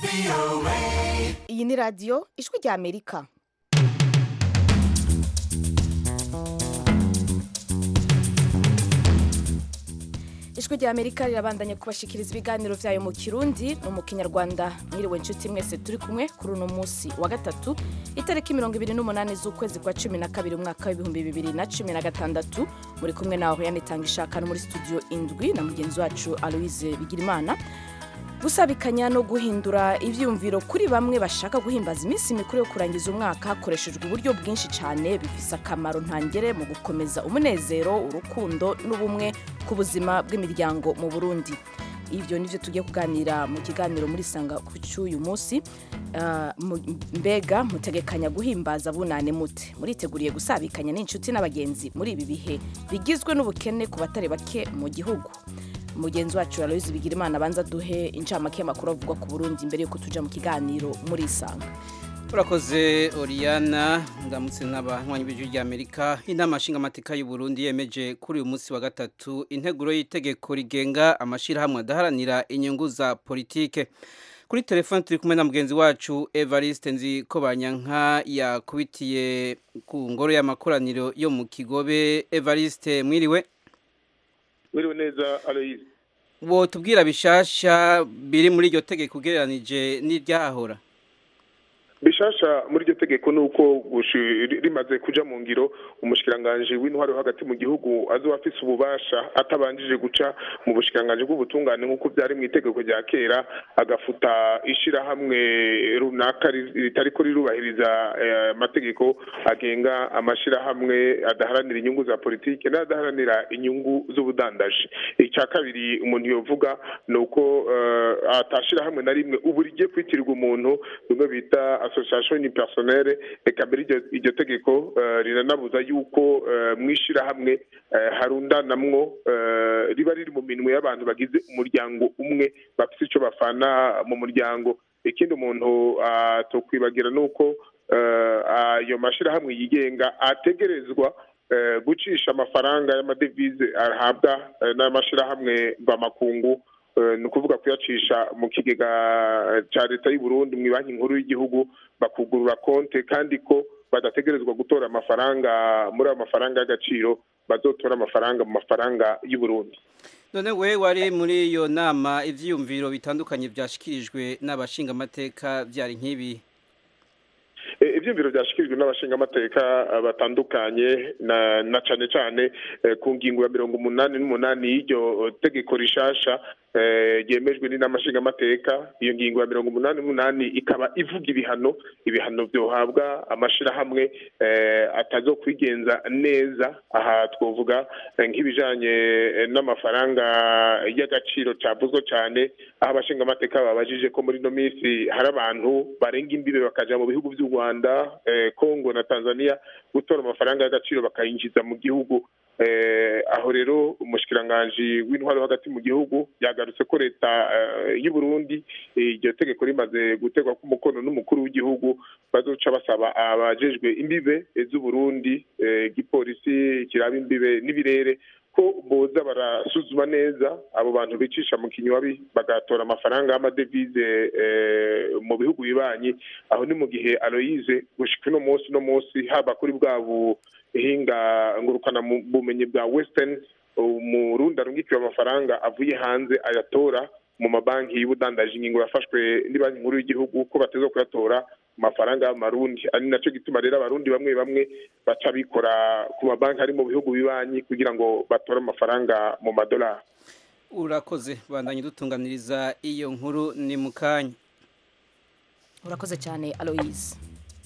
iyi ni radiyo ijwi rya amerika ijwi rya amerika rirabandanya kubashikiriza ibiganiro byayo mu kirundi no mu kinyarwanda mwiriwe inshuti mwese turi kumwe kuri uno munsi wa gatatu itariki mirongo ibiri n'umunani z'ukwezi kwa cumi na kabiri umwaka w'ibihumbi bibiri na cumi na gatandatu muri kumwe nawe yanitanga ishaka no muri studio indwi na mugenzi wacu aloise bigirimana gusabikanya no guhindura ibyiyumviro kuri bamwe bashaka guhimbaza iminsi mikuru yo kurangiza umwaka hakoreshejwe uburyo bwinshi cyane bifise akamaro ntangere mu gukomeza umunezero urukundo n'ubumwe ku buzima bw'imiryango mu burundi ibyo nibyo tugiye kuganira mu kiganiro muri sanga ku cy'uyu munsi Ah, mu- mbega mutegekanya guhimbaza bunane mute muriteguriye gusabikanya n'inshuti n'abagenzi muri ibi bihe bigizwe n'ubukene ku batari bake mu gihugu mugenzi wacu aloyizi bigirimana abanza duhe incamake y'amakuru avugwa ku burundi mbere yuko tuja mu kiganiro muri isanga urakoze oriyana ndamutse n'abanywanyi b'ijwi rya amerika inama nshingamateka y'u Burundi yemeje kuri uyu munsi wa gatatu integuro y'itegeko rigenga amashyirahamwe adaharanira inyungu za politike kuri telefone turi kumwe na mugenzi wacu evariste nzi ko banyanka yakubitiye ku ngoro y'amakoraniro yo mu kigobe evariste mwiriwe Mwiriwe neza Aloise. wo tubwira bishasha biri muri iryo tegeko ugereranije n'iryahahora Bishasha muri iryo tegeko ni uko gushi- rimaze kuja mu ngiro umushikiranganje w'intwaro yo hagati mu gihugu azoba afise ububasha atabanjije guca mu bushikiranganje bw'ubutungane nk'uko byari mu itegeko rya kera agafuta ishirahamwe runaka ri- ritariko rirubahiriza eh, amategeko agenga amashirahamwe adaharanira inyungu za politike n'adaharanira inyungu z'ubudandaji icya kabiri umuntu yovuga ni uko eh, atashirahamwe na rimwe ubu rigiye kwitirirwa umuntu bimwe bita association unipersonnelle eka mbere iryo- iryo tegeko eh, riranabuza yuko eh, mu ishirahamwe eh, harundanamwo eh, riba riri mu minwe y'abantu bagize umuryango umwe bafise ico bafana mu muryango ikindi umuntu atokwibagira ni uko eh, ayo mashirahamwe yigenga ategerezwa eh, gucisha amafaranga y'amadevize ahabwa eh, n'amashirahamwe mvamakungu eh, ni ukuvuga kuyacisha mu kigega cya leta y'u Burundi mu banki nkuru y'igihugu bakugurura konte kandi ko badategerezwa gutora amafaranga muri ayo mafaranga y'agaciro bazotora amafaranga mu mafaranga y'u Burundi none we wari muri iyo nama ivyiyumviro bitandukanye vyashikirijwe n'abashingamateka vyari nk'ibi Eh, ivyumviro vyashikirijwe n'abashingamateka eh, batandukanye na na cane cane eh, ku ngingo ya mirongo umunani n'umunani y'iryo tegeko rishasha eh, ryemejwe n'inama nshingamateka iyo ngingo ya mirongo umunani n'umunani ikaba ivuga ibihano ibihano vyohabwa amashirahamwe eh, atazokwigenza neza aha twovuga eh, nk'ibijanye eh, n'amafaranga y'agaciro cavuzwe cane aho abashingamateka babajije ko muri ino minsi hari abantu barenga imbibe bakaja mu bihugu vy'u Rwanda eh, Congo na Tanzania gutora amafaranga y'agaciro bakayinjiza mu gihugu eh, aho rero umushikiranganji w'intwaro hagati mu gihugu yagarutse ko leta eh, y'u Burundi eh, iryo tegeko rimaze gutegwa ku mukono n'umukuru w'igihugu bazoca basaba abajejwe imbibe eh, z'u Burundi eh, igipolisi kiraba imbibe n'ibirere ko boza barasuzuma neza abo bantu bicisha mu kinywabi bagatora amafaranga y'amadevize eh, mu bihugu bibanyi aho ni mu gihe Aloise gushika uno munsi no munsi haba kuri bwa buhinga ngurukana mu bumenyi bwa Western umurundi arungikiwe amafaranga avuye hanze ayatora mu mabanki y'ubudandaji ingingo yafashwe banki nkuru y'igihugu ko bateza kuyatora mu mafaranga y'amarundi ari naco gituma rero abarundi bamwe bamwe baca bikora ku mabanki ari mu bihugu bibanyi kugira ngo batore amafaranga mu madolari urakoze bandanye dutunganiriza iyo nkuru ni mu kanya urakoze cyane aloyizi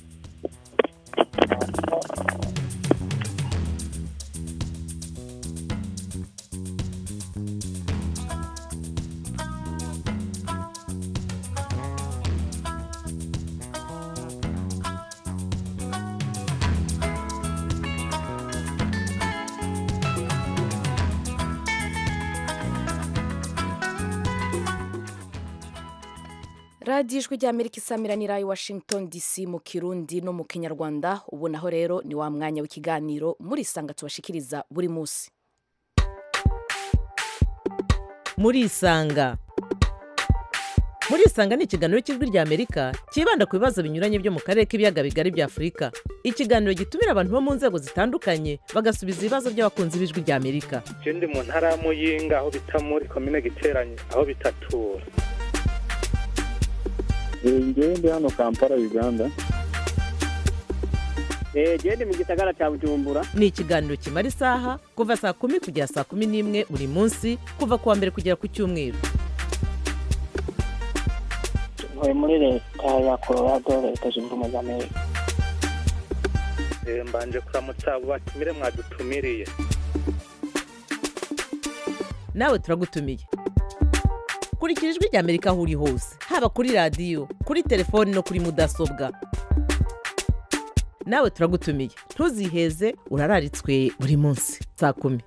radiyo ijwi ry'amerika isamiranira i washington dc mu kirundi no mu kinyarwanda ubu naho rero ni wa mwanya w'ikiganiro muri sanga tubashikiriza buri munsi murisanga muri isanga ni ikiganiro cy'ijwi rya amerika cyibanda ku bibazo binyuranye byo mu karere k'ibiyaga bigari bya afurika ikiganiro gitumira abantu bo mu nzego zitandukanye bagasubiza ibibazo by'abakunzi b'ijwi rya amerika je ndi mu ntara ya muyinga aho bita muri komine giteranye aho bitatura ngewe ndi hano kampala uganda genda mu gisagara cya bujumbura ni ikiganiro kimara isaha kuva saa kumi kugera saa kumi n'imwe buri munsi kuva ku wa mbere kugera ku cyumweru ntuye muri leta ya colorado leta zunze ubumwe za amerika Eh, mbanje kuramutsa abo batumire mwadutumiriye nawe turagutumiye kurikira ijwi rya amerika aho uri hose haba kuri radiyo kuri telefoni no kuri mudasobwa nawe turagutumiye ntuziheze urararitswe buri munsi saa kumi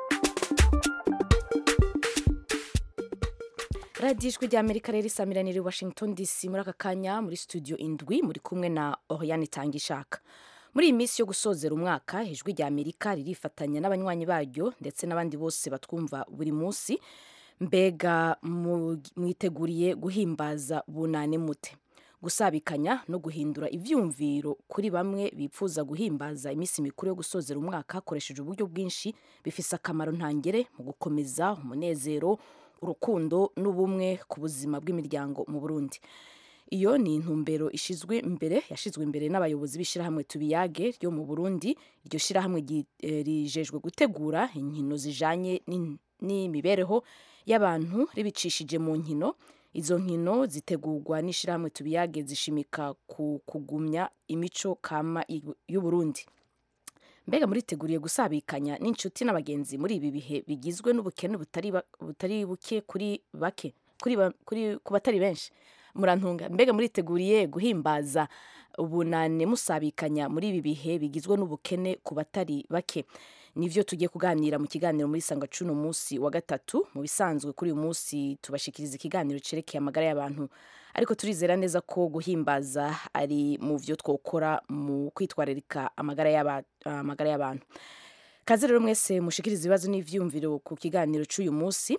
radiyo ijwi rya amerika rero isamiraniye i washington dc muri aka kanya muri studio indwi muri kumwe na oriane itangishaka muri iyi minsi yo gusozera umwaka ijwi rya amerika ririfatanya n'abanywanyi baryo ndetse n'abandi bose batwumva buri munsi mbega mu- mwiteguriye guhimbaza bunane mute gusabikanya no guhindura ivyumviro kuri bamwe bipfuza guhimbaza iminsi mikuru yo gusozera umwaka hakoresheje uburyo bwinshi bifise akamaro ntangere mu gukomeza umunezero urukundo n'ubumwe ku buzima bw'imiryango mu burundi iyo ni intumbero ishizwe imbere yashizwe imbere n'abayobozi b'ishyirahamwe tubiyage ryo mu burundi iryo shyirahamwe ryi- eh, rijejwe gutegura inkino zijanye n'in- n'imibereho y'abantu ribicishije mu nkino izo nkino zitegurwa n'ishyirahamwe tubiyage zishimika ku kugumya imico kama y'u- y'uburundi mbega muriteguriye gusabikanya n'inshuti n'abagenzi muri ibi bihe bigizwe n'ubukene butari ba- butari buke kuri bake kuri ba- kuri ku batari benshi murantunga mbega muriteguriye guhimbaza ubunane musabikanya muri ibi bihe bigizwe n'ubukene ku batari bake nivyo tugiye kuganira mu kiganiro muri sanga cuno munsi wa gatatu mu bisanzwe kuri uyu munsi tubashikiriza ikiganiro cerekeye amagara y'abantu ariko turizera neza ko guhimbaza ari mu vyo twokora mu kwitwararika amagara y'aba- amagara y'abantu kaze rero mwese mushikiriza ibibazo n'ivyumviro ku kiganiro c'uyu munsi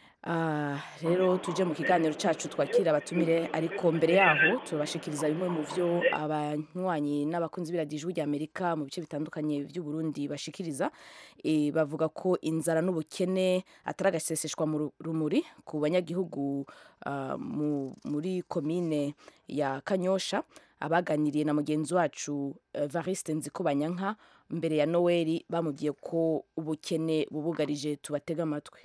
Ah, rero tuje mu kiganiro cacu twakira abatumire ariko mbere yaho tubashikiriza bimwe mu vyo abanywanyi n'abakunzi b'iradiyo rya Amerika mu bice bitandukanye vy'u Burundi bashikiriza e, bavuga ko inzara n'ubukene atari agaseseshwa mu ru- rumuri ku banyagihugu ah, mu, muri komine ya Kanyosha abaganiriye na mugenzi wacu eh, Variste Nzikubanyanka mbere ya Noeli bamubwiye ko ubukene bubugarije tubatega amatwi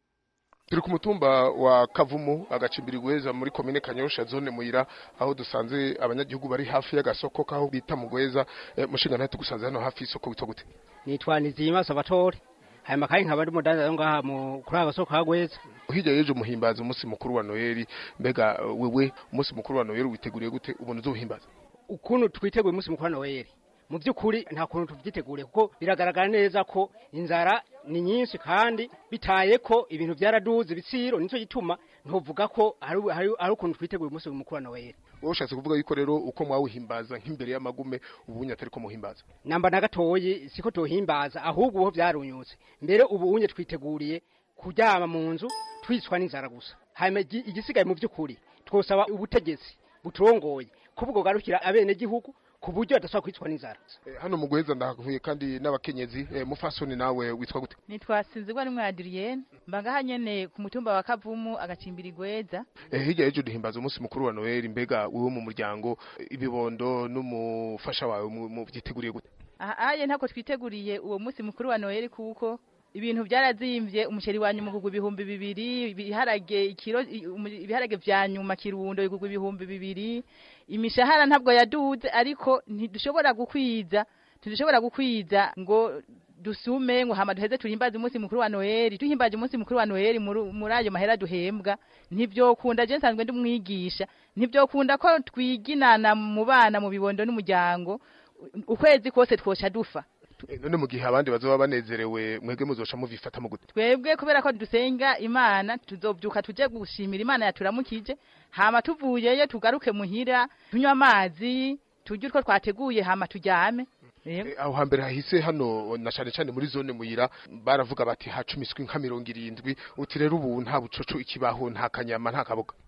turi ku mutumba wa kavumu agacimbiri gweza muri komine kanyosha zone muyira aho dusanze abanyagihugu bari hafi y'agasoko kaho bita mugweza e, mushinga ntatu gusanze hano hafi y'isoko witwa gute nitwa nizima sabatore hanyuma kandi nkaba ndi mudandaza ngaha mu kuri aka gasoko kagweza hirya y'ejo muhimbaza umunsi mukuru wa noheli mbega eh, wewe umunsi mukuru wa noheli witeguriye gute ubona uzohimbaza ukuntu twiteguye umunsi mukuru wa noheli mu by'ukuri nta kuntu tubyiteguriye kuko biragaragara neza ko inzara ni nyinshi kandi bitaye ko ibintu byaraduze ibiciro nicyo gituma ntuvuga ko hari hari- hari ukuntu twiteguye umunsi mukuru wa noheli wowe ushatse kuvuga yuko rero uko mwawuhimbaza nk'imbere y'amagume ubunye atari ko muhimbaza namba na gatoyi siko tuhimbaza ahubwo ubu byarunyutse mbere ubu unye twiteguriye kuryama mu nzu twicwa n'inzara gusa hanyuma igi- igisigaye mu by'ukuri twosaba ubutegetsi buturongoye ko bwogarukira abenegihugu ku buryo badashobora kwicwa n'inzara Eh, hano mugweza ndahuye kandi n'abakenyezi eh, mufasoni nawe witwa gute nitwa sinzigwa rimwe adriyene mba ngaha nyene ku mutumba wa kavumu agacimbiri gweza Eh, hirya y'ejo duhimbaza umunsi mukuru wa noheli mbega wewe mu muryango eh, ibibondo n'umufasha wawe mu- mu byiteguriye gute aha aye ntabwo twiteguriye uwo munsi mukuru wa noheli kuko ibintu byarazimvye umuceri wa nyuma ugurwa ibihumbi bibiri ibiharage ikiro i- umu- ibiharage vya nyuma kirundo bigurwa ibihumbi bibiri imishahara ntabwo yaduze ariko ntidushobora gukwiza ntidushobora gukwiza ngo dusume ngo hama duheze tuhimbaze umunsi mukuru wa noheli duhimbaje umunsi mukuru wa noheli muri muri ayo mahera duhembwa ntivyokunda je nsanzwe ndi umwigisha ntivyokunda ko twiginana mu bana mu bibondo n'umuryango ukwezi kose twosha dufa Eh, none mu gihe abandi bazoba banezerewe mwebwe muzoca muvifata mu gute twebwe kubera ko dusenga imana tuzobyuka tuje gushimira imana yaturamukije hama tuvuyeyo tugaruke muhira tunywa amazi turye utwo twateguye hama turyame Yego. Eh, aho hambere hahise hano na cane cane muri zone muyira baravuga bati hacumiswe nka mirongo irindwi uti rero ubu nta bucoco ikibaho nta kanyama nta kaboga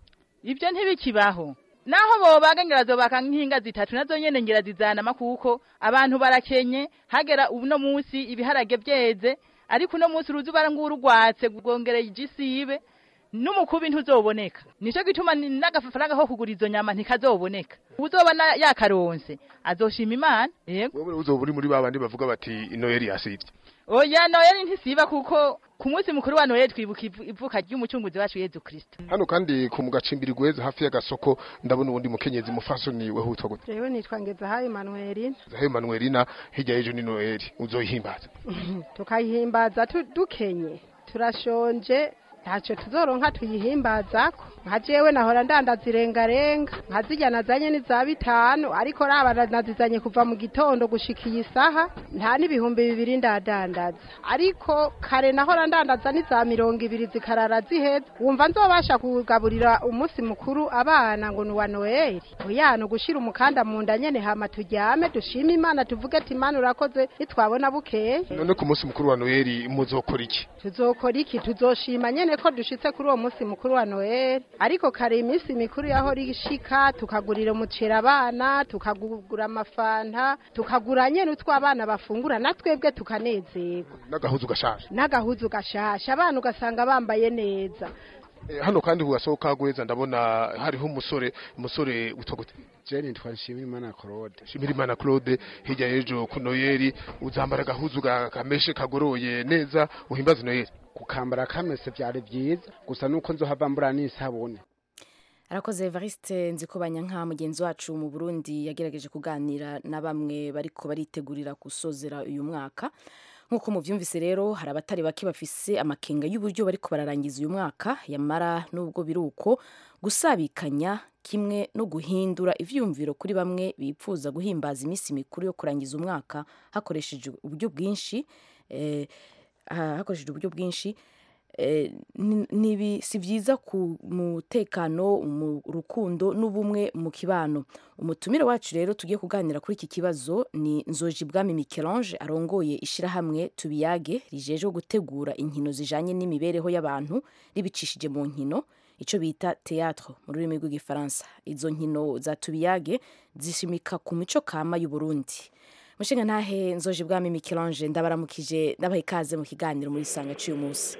ibyo ntibikibaho naho bobaga ngira zobaka nk'inga zitatu nazo nyene ngira zizanama kuko abantu barakenye hagera uno munsi ibiharage byeze ariko uno munsi uruzuba ngurugwatse rwongereye igisibe n'umukubi ntuzoboneka nico gituma ni- n'agafaranga ko kugura izo nyama ntikazoboneka uzoba na- yakaronse azoshima imana yego wewe uzoba uri muri babandi bavuga bati noheli yasivye oya noyeli ntisiba kuko ku munsi mukuru wa noyeli twibuka ivu- ivuka ry'umucunguzi wacu yezu kristo hano kandi ku mugacimbiri gweza hafi y'agasoko ndabona uwundi mukenyezi mufasoni we hutwa gute jewe nitwa ngezahayo emanuelina zahe manuelina hirya y'ejo ni noheli uzoyihimbaza tukayihimbaza tu- dukenye turashonje ntacyo tuzoronka tuyihimbazako nka jewe nahora ndandaza irengarenga nka zirya nazanye ni za bitanu ariko raba nazizanye kuva mu gitondo gushika iyi saha nta n'ibihumbi bibiri ndadandaza ariko kare nahora ndandaza ni za mirongo ibiri zikarara ziheze wumva nzobasha kugaburira umunsi mukuru abana ngo ni uwa noheli oya ni ugushira umukanda mu nda nyene hama turyame dushime imana tuvuge ati imana urakoze nitwabona bukeye none ku munsi mukuru wa noheli muzokora iki tuzokora iki tuzoshima nyene ko dushitse kuri uwo munsi mukuru wa noel ariko kare iminsi mikuru yahora ishika tukagurira umuceri abana tukagura amafanta tukagura nyene utwo abana bafungura na twebwe tukanezerwa n'agahuzu gashaje n'agahuzu gashasha abana ugasanga bambaye neza Eh, hano kandi ku gasoko ka gweza ndabona hariho umusore umusore witwa gute je nitwa nshimirimana claude Shimirimana Claude hirya y'ejo ku noheli uzambara agahuzu ga- kameshe kagoroye neza uhimbaze noheli kukambara kamese vyari vyiza gusa nuko nzohava mbura n'isabune arakoze evariste nzikobanya nka mugenzi wacu mu burundi yagerageje kuganira na bamwe bariko baritegurira gusozera uyu mwaka nk'uko muvyumvise rero hari abatari bake bafise amakenga y'uburyo bariko bararangiza uyu mwaka yamara n'ubwo biri uko gusabikanya kimwe no guhindura ivyumviro kuri bamwe bipfuza guhimbaza iminsi mikuru yo kurangiza umwaka hakoresheje uburyo bwinshi eh, ha- hakoreshejwe uburyo bwinshi eh, ni- nibi si byiza ku mutekano mu rukundo n'ubumwe mu kibano umutumire wacu rero tugiye kuganira kuri iki kibazo ni nzoji bwami Michelange arongoye ishirahamwe tubiyage rijejwe gutegura inkino zijanye n'imibereho y'abantu ribicishije mu nkino ico bita théâtre mu rurimi rw'igifaransa izo nkino za tubiyage zishimika ku mico kama y'u Burundi mushinga ntahe nzoji bwami Michelange ndabaramukije ndabaha ikaze mu kiganiro muri sanga cy'uyu munsi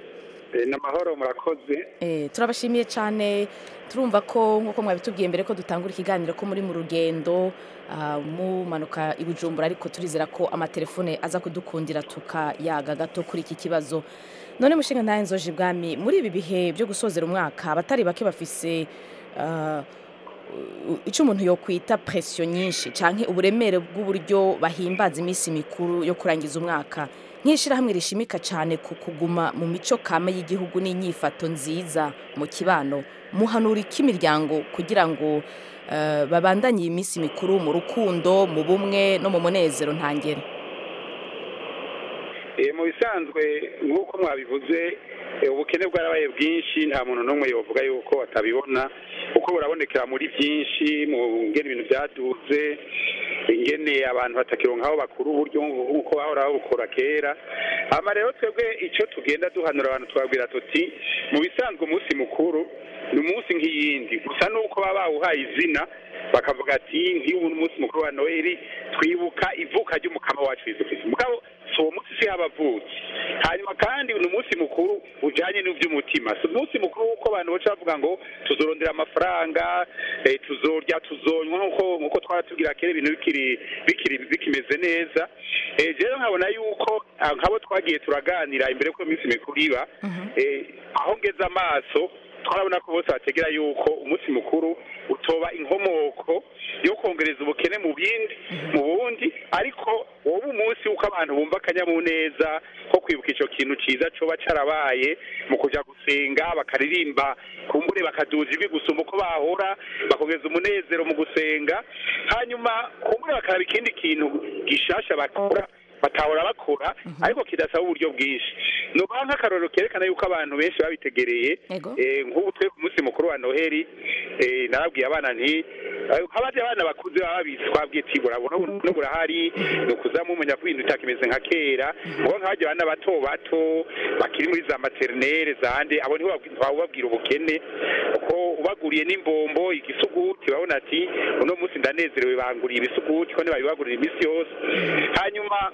ni amahoro murakoze Eh, turabashimiye cyane turumva ko nk'uko mwabitubwiye mbere ko dutangura ikiganiro ko muri mu rugendo ah, mumanuka i bujumbura ariko turizera ko amatelefone aza kudukundira tukayaga gato kuri iki kibazo none mushinga ntahe nzoje ibwami muri ibi bihe byo gusozera umwaka abatari bake bafise ah, u- icyo umuntu yokwita presiyo nyinshi canke uburemere bw'uburyo bahimbaza iminsi mikuru yo kurangiza umwaka nk'ishyirahamwe rishimika cyane ku kuguma mu mico kame y'igihugu n'inyifato nziza mu kibano muhanura iki imiryango kugira ngo eh, babandanye iyi minsi mikuru mu rukundo mu bumwe no mu munezero ntangere Eh, mu bisanzwe nk'uko mwabivuze eh, ubukene bwarabaye bwinshi nta muntu n'umwe yovuga yuko atabibona kuko burabonekera muri byinshi mu ngene ibintu byaduze ingene abantu batakironka aho bakura uburyo nk'uko bahora babukora kera hama rero twebwe icyo tugenda duhanura abantu twabwira tuti mu bisanzwe umunsi mukuru ni umunsi nk'iyindi gusa nuko baba bawuhaye izina bakavuga ati nk'iyo umunsi mukuru wa noheli twibuka ivuka ry'umukama wacu yesu kristo mugabo si uwo munsi si abavutse hanyuma kandi ni umunsi mukuru ujanye n'ivy'umutima si umunsi mukuru w'uko abantu baca bavuga ngo tuzorondera amafaranga eh, tuzorya tuzonywa nk'uko nk'uko twara tubwira kera ibintu bikiri bikiri bikimeze neza eh, rero nkabona yuko ah, nk'abo twagiye turaganira imbere ko iminsi mikuru iba eh, aho ngeze amaso twarabona ko bose bategera yuko umunsi mukuru utoba inkomoko yo kongereza ubukene mu bindi mu bundi ariko wowe umunsi uko abantu bumva akanyamuneza ko kwibuka icyo kintu cyiza coba carabaye mu kuja gusenga bakaririmba kumbure bakaduza ijwi gusumba uko bahora bakongeza umunezero mu gusenga hanyuma kumbure bakaraba ikindi kintu gishasha bakora batahora bakora ariko kidasaba uburyo bwinshi nubaha nk'akarorero kerekana yuko abantu benshi babitegereye Ego. eh, nk'ubu twe ku munsi mukuru wa noheli eh, narabwiye abana nti nk'abandi abana bakuze baba babizi twabwiye ati burabona no burahari ni ukuza mumenya ko ibintu bitakimeze nka kera ubwo nk'abandi abana bato bato bakiri muri za materinere zande abo niho babwira ubukene ko ubaguriye n'imbombo igisuguti babona ati uno munsi ndanezerewe banguriye ibisuguti ko ntibabibagurira iminsi yose hanyuma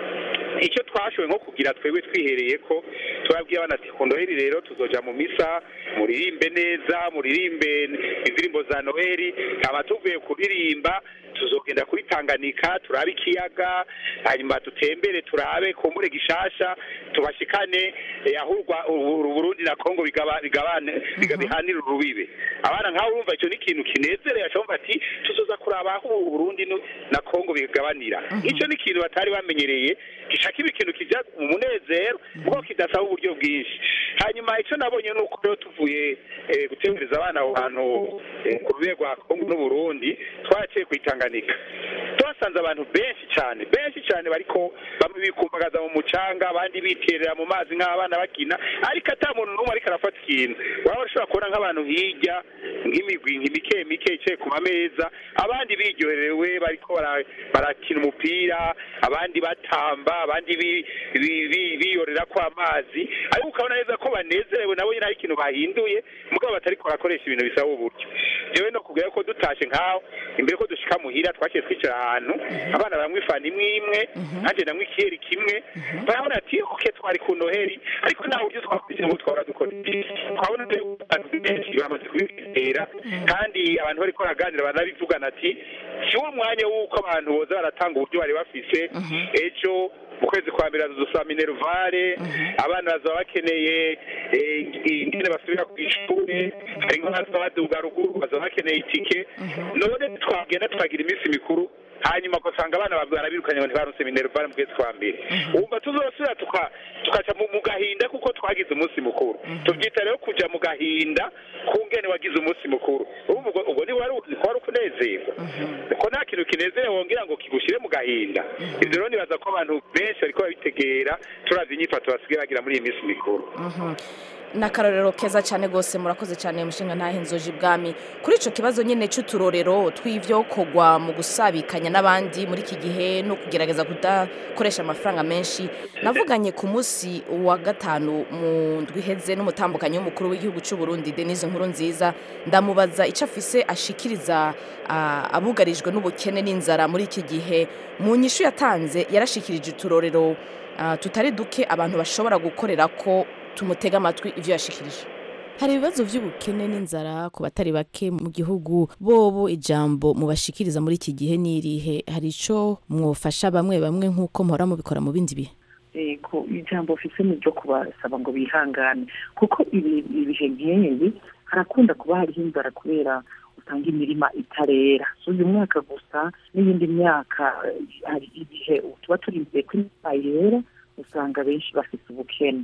icyo twashoboye nko kugira twebwe twihereye ko turabwiye abana ati ku noheli rero tuzoja mu misa muririmbe neza muririmbe indirimbo za noheli nkaba tuvuye kuririmba tuzogenda kuri Tanganyika turabe ikiyaga hanyuma tutembere turabe kumbure gishasha tubashikane eh, aho urwa- u- Burundi na Kongo bigaba- bigabane biga- bihanira urubibe abana nkaho urumva icyo ni ikintu kinezereye ashobora ati tuzoza kuraba aho u Burundi nu- na Kongo bigabanira icyo ni ikintu batari bamenyereye gishaka ibi kintu kijya mu munezero kuko kidasaba uburyo bwinshi hanyuma icyo nabonye ni uko rero tuvuye eh, gutembereza abana aho hantu eh, ku rwego rwa Kongo n'Uburundi twaciye ku Tanganyika twasanze abantu benshi cyane benshi cyane bariko bamwe bikumbagaza mu mucanga abandi biterera mu mazi nk'abana bakina ariko ata muntu n'umwe ariko arafata ikintu waba ushobora kubona nk'abantu hirya nk'imigwi mike mike yicaye ku mameza abandi biryoherewe bariko bara- barakina umupira abandi batamba abandi bi- bi- bi- biyorera ko amazi ariko ukabona neza ko banezerewe nabo nyine hari ikintu bahinduye mugabo batariko barakoresha ibintu bisaba uburyo jewe no kubwira ko dutashe nk'aho imbere ko dushika muhira twaciye twicara ahantu abana bamwe ifana imwe imwe nanjye namwe ikiyeri kimwe barabona ati oke twari ku noheli ariko nta buryo twakurikije ngo twahora dukora iki twabona rero abantu benshi bamaze kubitera kandi abantu bariko baraganira banabivugana ati si wo mwanya w'uko abantu boza baratanga uburyo bari bafise ejo mu kwezi kwa mbere dusaba minervare abana bazaba bakeneye eh, ingene basubira ku ishuri hari nk'abazaba baduga ruguru bazaba bakeneye itike none twagenda tukagira iminsi mikuru hanyuma ugasanga abana barabirukanye ngo ntibaruse minervare mu kwezi kwa mbere wumva tuzosubira tuka- tukaca mu mu gahinda kuko twagize umunsi mukuru tubyita rero kuja mu gahinda kungene wagize umunsi mukuru urumva ubwo ubwo ntiwari wari ukunezerwa ko nta kintu kinezere wongera ngo kigushire mu gahinda ivyo rero nibaza ko abantu benshi bariko babitegera turavye inyifato basigaye bagira muri iyi minsi mikuru Mhm. ni akarorero keza cyane rwose murakoze cyane mushinga ntahe inzoji ibwami kuri icyo kibazo nyine cy'uturorero tw'ibyo kogwa mu gusabikanya n'abandi muri iki gihe no kugerageza kudakoresha amafaranga menshi navuganye ku munsi wa gatanu mu ndwi iheze n'umutambukanyi w'umukuru w'igihugu cy'u Burundi denise nkuru nziza ndamubaza icyo afise ashikiriza ah, abugarijwe n'ubukene n'inzara muri iki gihe mu nyishu yatanze yarashikirije uturorero ah, tutari duke abantu bashobora gukorera ko tumutega amatwi ivyo yashikirije hari ibibazo by'ubukene n'inzara ku batari bake mu gihugu bobo ijambo mubashikiriza muri iki gihe n'irihe hari ico mwofasha bamwe bamwe nk'uko muhora mubikora mu bindi bihe yego ijambo ufise ni ryo kubasaba ngo bihangane kuko ibi- ibihe nk'ibi harakunda kuba hariho inzara kubera usanga imirima itarera si uyu mwaka gusa n'iyindi myaka eh, hari igihe tuba turi imbere ko imyaka yera usanga benshi bafite ubukene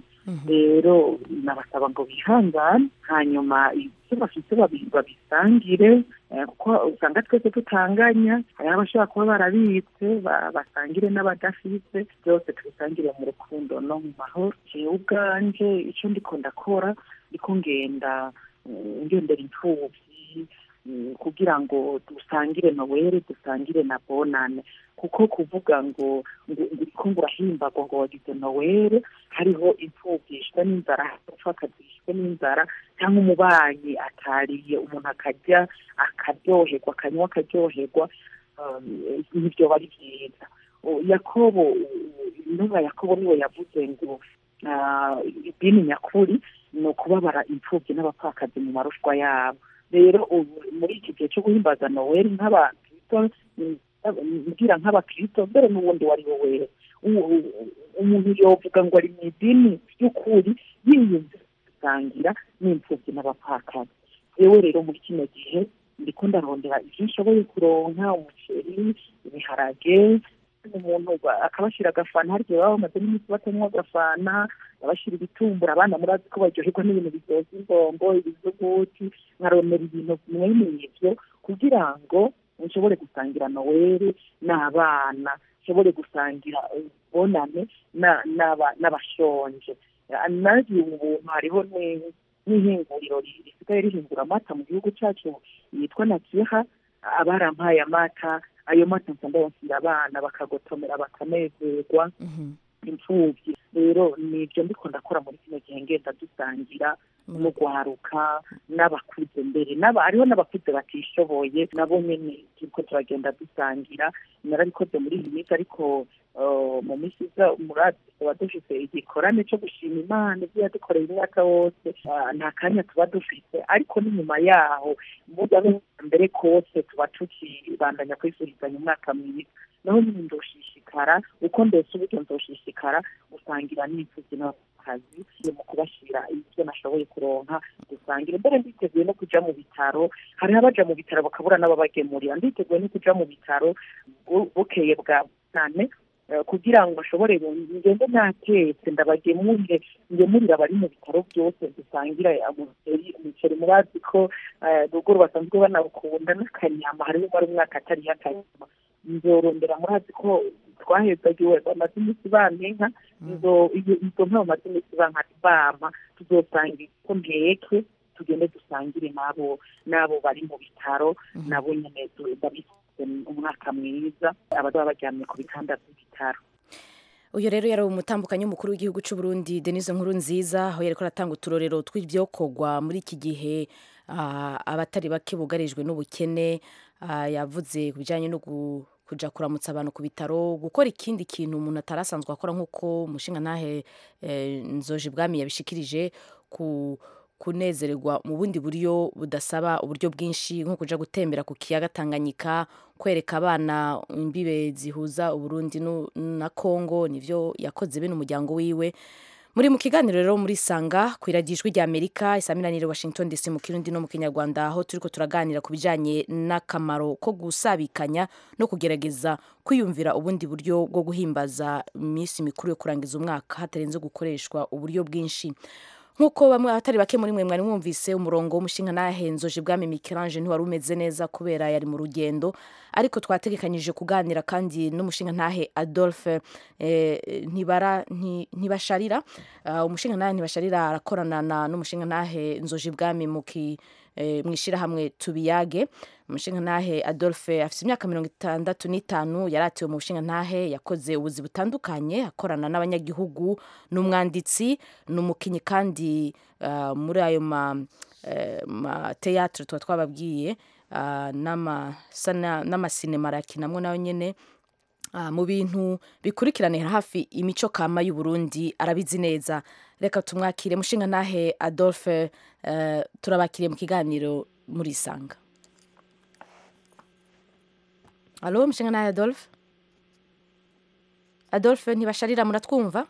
rero nabasaba ngo bihangane hanyuma ibyo bafite babi- babisangire eh, kuko usanga twese tutanganya hariho abashobora kuba barabitse ba- basangire n'abadafite byose tubisangire mu rukundo no mu mahoro jewe ubwanje icyo ndiko ndakora ndiko ngenda eh, ngendera imfubyi mm, kugira ngo dusangire nowere dusangire na bonane kuko kuvuga ngo ngo uriko ngo urahimbagwa ngo wagize nowere hariho imfubyi yishwe n'inzara umupfakazi yishwe n'inzara cyangwa umubanyi atariye umuntu akarya akaryoherwa akanywa akaryoherwa um, nibyo bari byiza O, yakobo intumwa yakobo niwe yavuze ngo ah, idini nyakuri ni ukubabara imfubyi n'abapfakazi mu marushwa yabo rero ubu muri iki gihe cyo guhimbaza noweli nk'abakristo mm, mbwira nk'abakristo mbere n'ubundi wari we wese U- u- umuntu yovuga ngo ari mu idini ry'ukuri yiyumva gusangira n'imfubyi n'abapfakazi yewe rero muri kino gihe ndiko ndarondera ivyo nshoboye kuronka umuceri ibiharage umuntu ba- akabashira agafana hari igihe baba bamaze n'iminsi batanywa agafana abashira ibitumbura abana murazi ko baryoherwa n'ibintu biryoza imbombo ibizuguti nkarondera ibintu mwene ivyo kugira ngo nshobore gusangira noweli n'abana nshobore gusangira ubonane na- n'aba- n'abashonje nagiye ubu buntu hariho ni- n'ihinguriro ri- risigaye rihingura amata mu gihugu cyacu yitwa nakiha abarampaye amata ayo mata nsa ndayashyira abana bakagotomera bakanezerwa imfubyi rero nibyo ndiko ndakora muri kino gihe ngenda dusangira no guharuka n'abakuze mbere n'aba hariho n'abakuze batishoboye nabo nyene turiko turagenda dusangira narabikoze muri iyi minsi ariko uh, mu minsi iza murazi tuba dufise igikorane co gushima imana ivyo yadukoreye umwaka wose Ah, nta kanya tuba dufise ariko n'inyuma yaho muga mbere kose tuba tukibandanya kwisurizanya umwaka mwiza naho nyine ndoshishikara uko ndetse uburyo nzoshishikara gusangira n'imfuvyi n'abakazi mu kubashira ibyo nashoboye kuronka gusangira mbere nditeguye no kuja mu bitaro hariho abaja mu bitaro bakabura n'ababagemurira nditeguye no kuja mu bitaro bu- bukeye bwa nane eh, kugira ngo nshobore bu- ngende ntatetse ndabagemurire ngemurire abari mu bitaro byose dusangira umuceri umuceri murazi ko eh, ruguru basanzwe banawukunda n'akanyama hariho umara umwaka atariho akanyama nzorondera murazi ko twahezagiwe bamaze iminsi banenka izo iyo- izo nka bamaze iminsi banka bampa tuzosangira ko nteke tugende dusangire n'abo n'abo bari mu bitaro nabo nyene tu- ndabifise umwaka mwiza abazaba baryamye ku bitanda by'ibitaro uyu rero yari umutambukanyi w'umukuru w'igihugu cy'u Burundi Denise Nkuru nziza aho yariko aratanga uturorero tw'ivyokorwa muri iki gihe ah, abatari bake bugarijwe n'ubukene ah, yavuze ku bijanye no gu- kuja kuramutsa abantu ku bitaro gukora ikindi kintu umuntu atari asanzwe akora nk'uko umushinga ntahe eh, nzoje bwami yabishikirije ku kunezererwa mu bundi buryo budasaba uburyo bwinshi nko kuja gutembera ku kiyaga Tanganyika kwereka abana imbibe zihuza Uburundi nu- na Kongo nivyo yakoze bene umuryango wiwe muri mu kiganiro rero muri sanga ku iradijwi rya Amerika isaminanire Washington DC mu Kirundi no mu Kinyarwanda aho turiko turaganira ku bijanye n'akamaro ko gusabikanya no kugerageza kwiyumvira ubundi buryo bwo guhimbaza iminsi mikuru yo kurangiza umwaka hatarenze gukoreshwa uburyo bwinshi nk'uko bamwe abatari bake muri mwe mwari mwumvise umurongo w'umushinga nahenzoje bwami Michelange ntiwari umeze neza kubera yari mu rugendo ariko twategekanyije kuganira kandi n'umushinga ntahe Adolphe eh, ntibara nti- ntibasharira uh, umushinga ntahe ntibasharira arakorana na n'umushinga ntahe nzoje bwami mu ki eh, mwishirahamwe tubiyage umushinga ntahe Adolphe afite imyaka mirongo itandatu n'itanu yaratiwe mu bushinga ntahe yakoze ubuzi butandukanye akorana n'abanyagihugu n'umwanditsi n'umukinyi kandi uh, muri ayo ma eh, ma teatre tuba twababwiye uh, n'amasana- n'amasinema arakinamwo nayo nyene Ah, mu bintu bikurikiranira hafi imico kama y'u Burundi arabizi neza reka tumwakire mushinga ntahe Adolphe eh, turabakiriye mu kiganiro muri sanga Alo mushinga ntahe Adolphe Adolphe ntibasharira muratwumva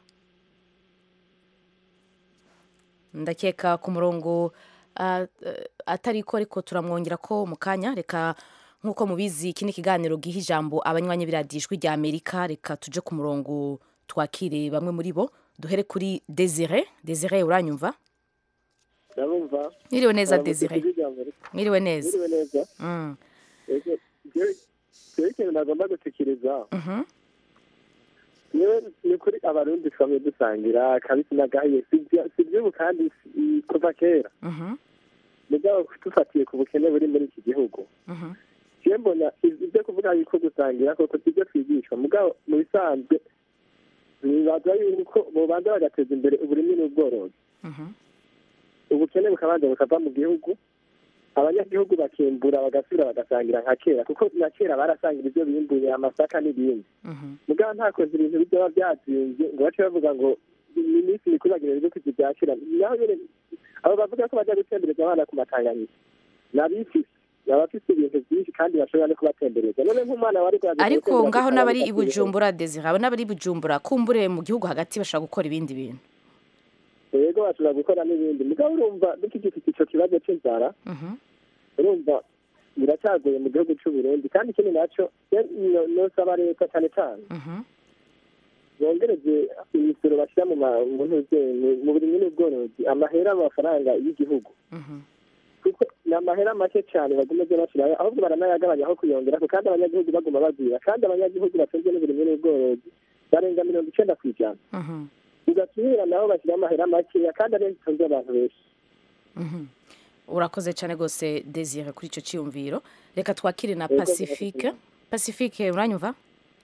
ndakeka ku murongo ah, eh, atariko ariko turamwongera ko mu kanya reka nk'uko mubizi iki ni ikiganiro giha ijambo abanywanyi biradijwi rya amerika reka tuje ku murongo twakire bamwe muri bo duhere kuri desire desire uranyumva ndabumva mwiriwe neza Aramutse desire ijwi rya Amerika. mwiriwe neza mwiriwe neza Mm, Ego, jewe jewe ikintu nagomba gushikiriza mhm, niwe ni kuri abarundi twamye dusangira kabisi nagahiye si iby'ubu kandi si- kuva kera mhm, mugabo dufatiye ku bukene buri muri iki gihugu mhm, jewe mbona ibyo kuvuga yuko gusangira koko sibyo twigishwa mugabo mu bisanzwe nibaza yuko bobanza bagateza imbere uburimi n'ubworozi mhm, ubukene bukabanza bukava mu gihugu abanyagihugu bakimbura bagasubira bagasangira nka kera kuko na kera barasangira ibyo bimbuye amasaka n'ibindi mhm, mugabo ntakoze ibintu bijya byazinze ngo bace bavuga ngo ni iminsi mikuru bagira ibyo kugira bya kera naho nyine abo bavuga ko bajya gutembereza abana ku matanganyika ni abifise ni abafise ibintu byinshi kandi bashobora no kubatembereza none nk'umwana wari bwaje ariko gutembera ngaho ku n'abari i Tanganyika bujumbura desire abo n'abari i bujumbura kumbure mu gihugu hagati bashobora gukora ibindi bintu yego bashobora gukora n'ibindi mugabo urumva dukigifite ico kibazo c'inzara Mhm, urumva biracyagoye mu gihugu cy'u Burundi kandi ikindi nacyo no- nosaba leta cyane cyane mhm, bongereze imisoro bashyira mu ma- mu ntuze- mu- mu burimyi n'ubworozi amahera amafaranga y'igihugu mhm, kuko ni amahera make cyane bagumeze bashyiraho ahubwo baranayagabanya aho kuyongera kandi abanyagihugu baguma bagwira kandi abanyagihugu batunzwe n'uburimyi n'ubworozi barenga mirongo icenda ku ijana mhm, ugatumira nabo bashyiraho amahera makeya kandi ariyo zitunze abantu benshi mhm. urakoze cyane rwose desire kuri icyo cyiyumviro reka twakire na Yego, pacifique pacifique uranyumva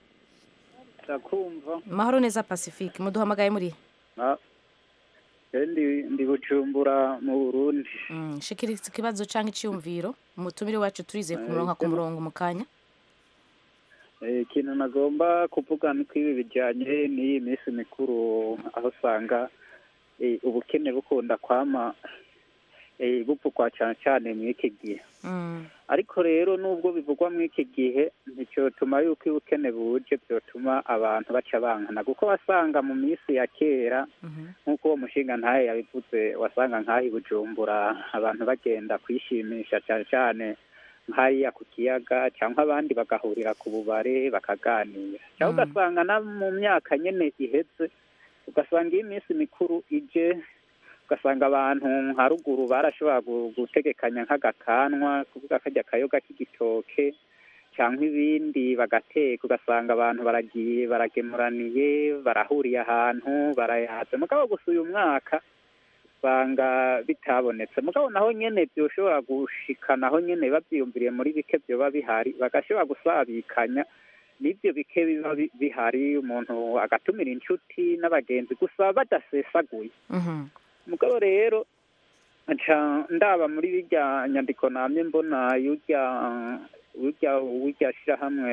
ndakumva mahoro neza pacifique muduhamagaye muri Ah, eh, ndi ndi bujumbura mu burundi Mm, shikiriza ikibazo cyangwa icyiyumviro umutumire wacu turizeye ku murongo ku murongo mu kanya Eh, ikintu nagomba kuvuga ni ko ibi bijyanye n'iyi minsi mikuru aho usanga eh, ubukene bukunda kwama eh, bupfukwa cyane cyane muri iki gihe ariko rero nubwo bivugwa muri iki gihe nticyotuma yuko ubukene buje byotuma abantu baca bankana kuko wasanga mu minsi ya kera nk'uko uwo mushinga ntayo yabivuze wasanga nk'aho i bujumbura abantu bagenda kwishimisha cyane cyane nk'hariya ku kiyaga cyangwa abandi bagahurira ku bubare bakaganira cyangwa ugasanga na mu myaka nyine iheze ugasanga iyo iminsi mikuru ije ugasanga abantu nka ruguru barashobora gu- gutegekanya nk'agakanwa kuvuga kajya akayoga k'igitoke cyangwa ibindi bagateka ugasanga abantu baragiye baragemuraniye barahuriye ahantu barayaze mugabo gusa uyu mwaka usanga bitabonetse mugabo naho nyene byoshobora gushika naho nyene bavyiyumviriye muri bike vyoba bihari bagashobora gusabikanya n'ivyo bike biba bi- bihari umuntu agatumira inshuti n'abagenzi gusa badasesaguye mugabo rero nca ndaba muri birya nyandiko namye mbona yurya urya urya shirahamwe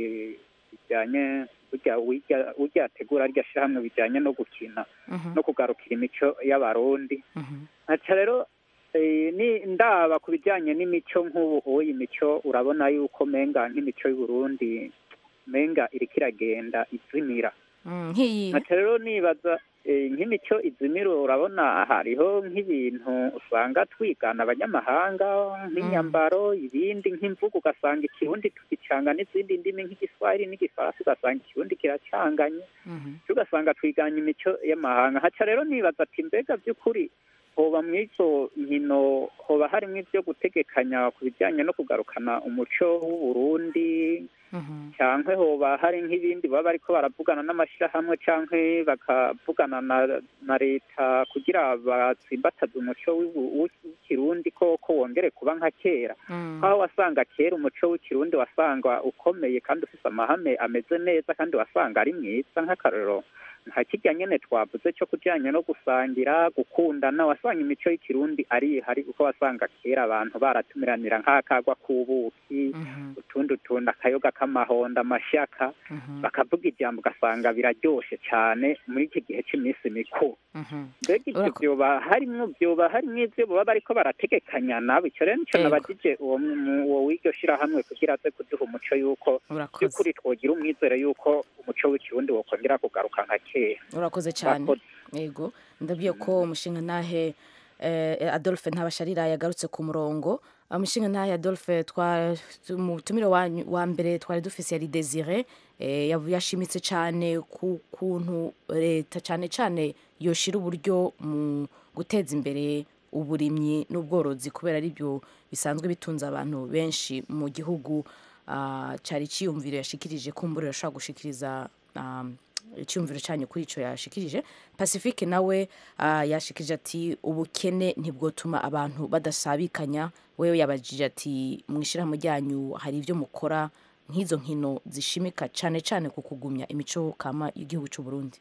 bijyanye urya urya urya ategura rya shirahamwe bijyanye no gukina no kugarukira imico y'abarundi nkaca rero eh, ni ndaba ku bijyanye n'imico nk'ubu uyu mico urabona yuko menga nk'imico y'uburundi menga iriko iragenda izimira Mm, nk'iyi nkaca rero nibaza eh, nk'imico izimira urabona hariho nk'ibintu usanga twigana abanyamahanga nk'inyambaro ibindi nk'imvugo ugasanga ikirundi tukicanga n'izindi ndimi nk'igiswahili n'igifaransa ugasanga ikirundi kiracanganye cyo ugasanga twiganye imico y'amahanga haca rero nibaza ati mbega by'ukuri hoba mu izo nkino hoba harimo ibyo gutegekanya ku bijyanye no kugarukana umuco w'uburundi cyangwa hoba hari nk'ibindi baba bariko baravugana n'amashyirahamwe cyangwa bakavugana na na leta kugira batsimbataze umuco w'ibu- w'ikirundi ko ko wongere kuba nka kera aho wasanga kera umuco w'ikirundi wasanga ukomeye kandi ufite amahame ameze neza kandi wasanga ari mwiza nk'akarorero nka kirya nyene twavuze cyo kujyanye no gusangira gukundana wasanga imico y'ikirundi ari ihari kuko wasanga kera abantu baratumiranira nk'akagwa k'ubuki utundi utundi akayoga k'amahondo amashyaka bakavuga ijambo ugasanga biraryoshe cyane muri iki gihe cy'iminsi mikuru mbega ibyo byoba harimwo byoba harimwo ibyo baba bariko barategekanya nabo icyo rero nico Yego. nabajije uwo mu- uwo w'iryo shirahamwe kugira aze kuduha umuco y'uko Urakoze. by'ukuri twogira umwizere y'uko umuco w'ikirundi wokongera kugaruka nka kera urakoze cyane Urakoze. yego ndabwiye ko umushinga ntahe eh, adolphe ntabasharira yagarutse ku murongo umushinga ntahe adolphe twa- umutumire wanyu- wa mbere twari dufise yari desire eh, yavu- yashimitse cyane ku kuntu leta cyane cyane yoshira uburyo mu guteza imbere uburimyi n'ubworozi kubera ari byo bisanzwe bitunze abantu benshi mu gihugu Ah, cyari icyiyumviro yashikirije kumbura yashobora gushikiriza um, icyumviro cyanyu kuri icyo yashikirije pacifique nawe ah, yashikirije ati ubukene ntibwotuma abantu badasabikanya wewe yabajije ati mu ishyirahamwe ryanyu hari ibyo mukora nk'izo nkino zishimika cyane cyane ku kugumya imico kama y'igihugu cy'u Burundi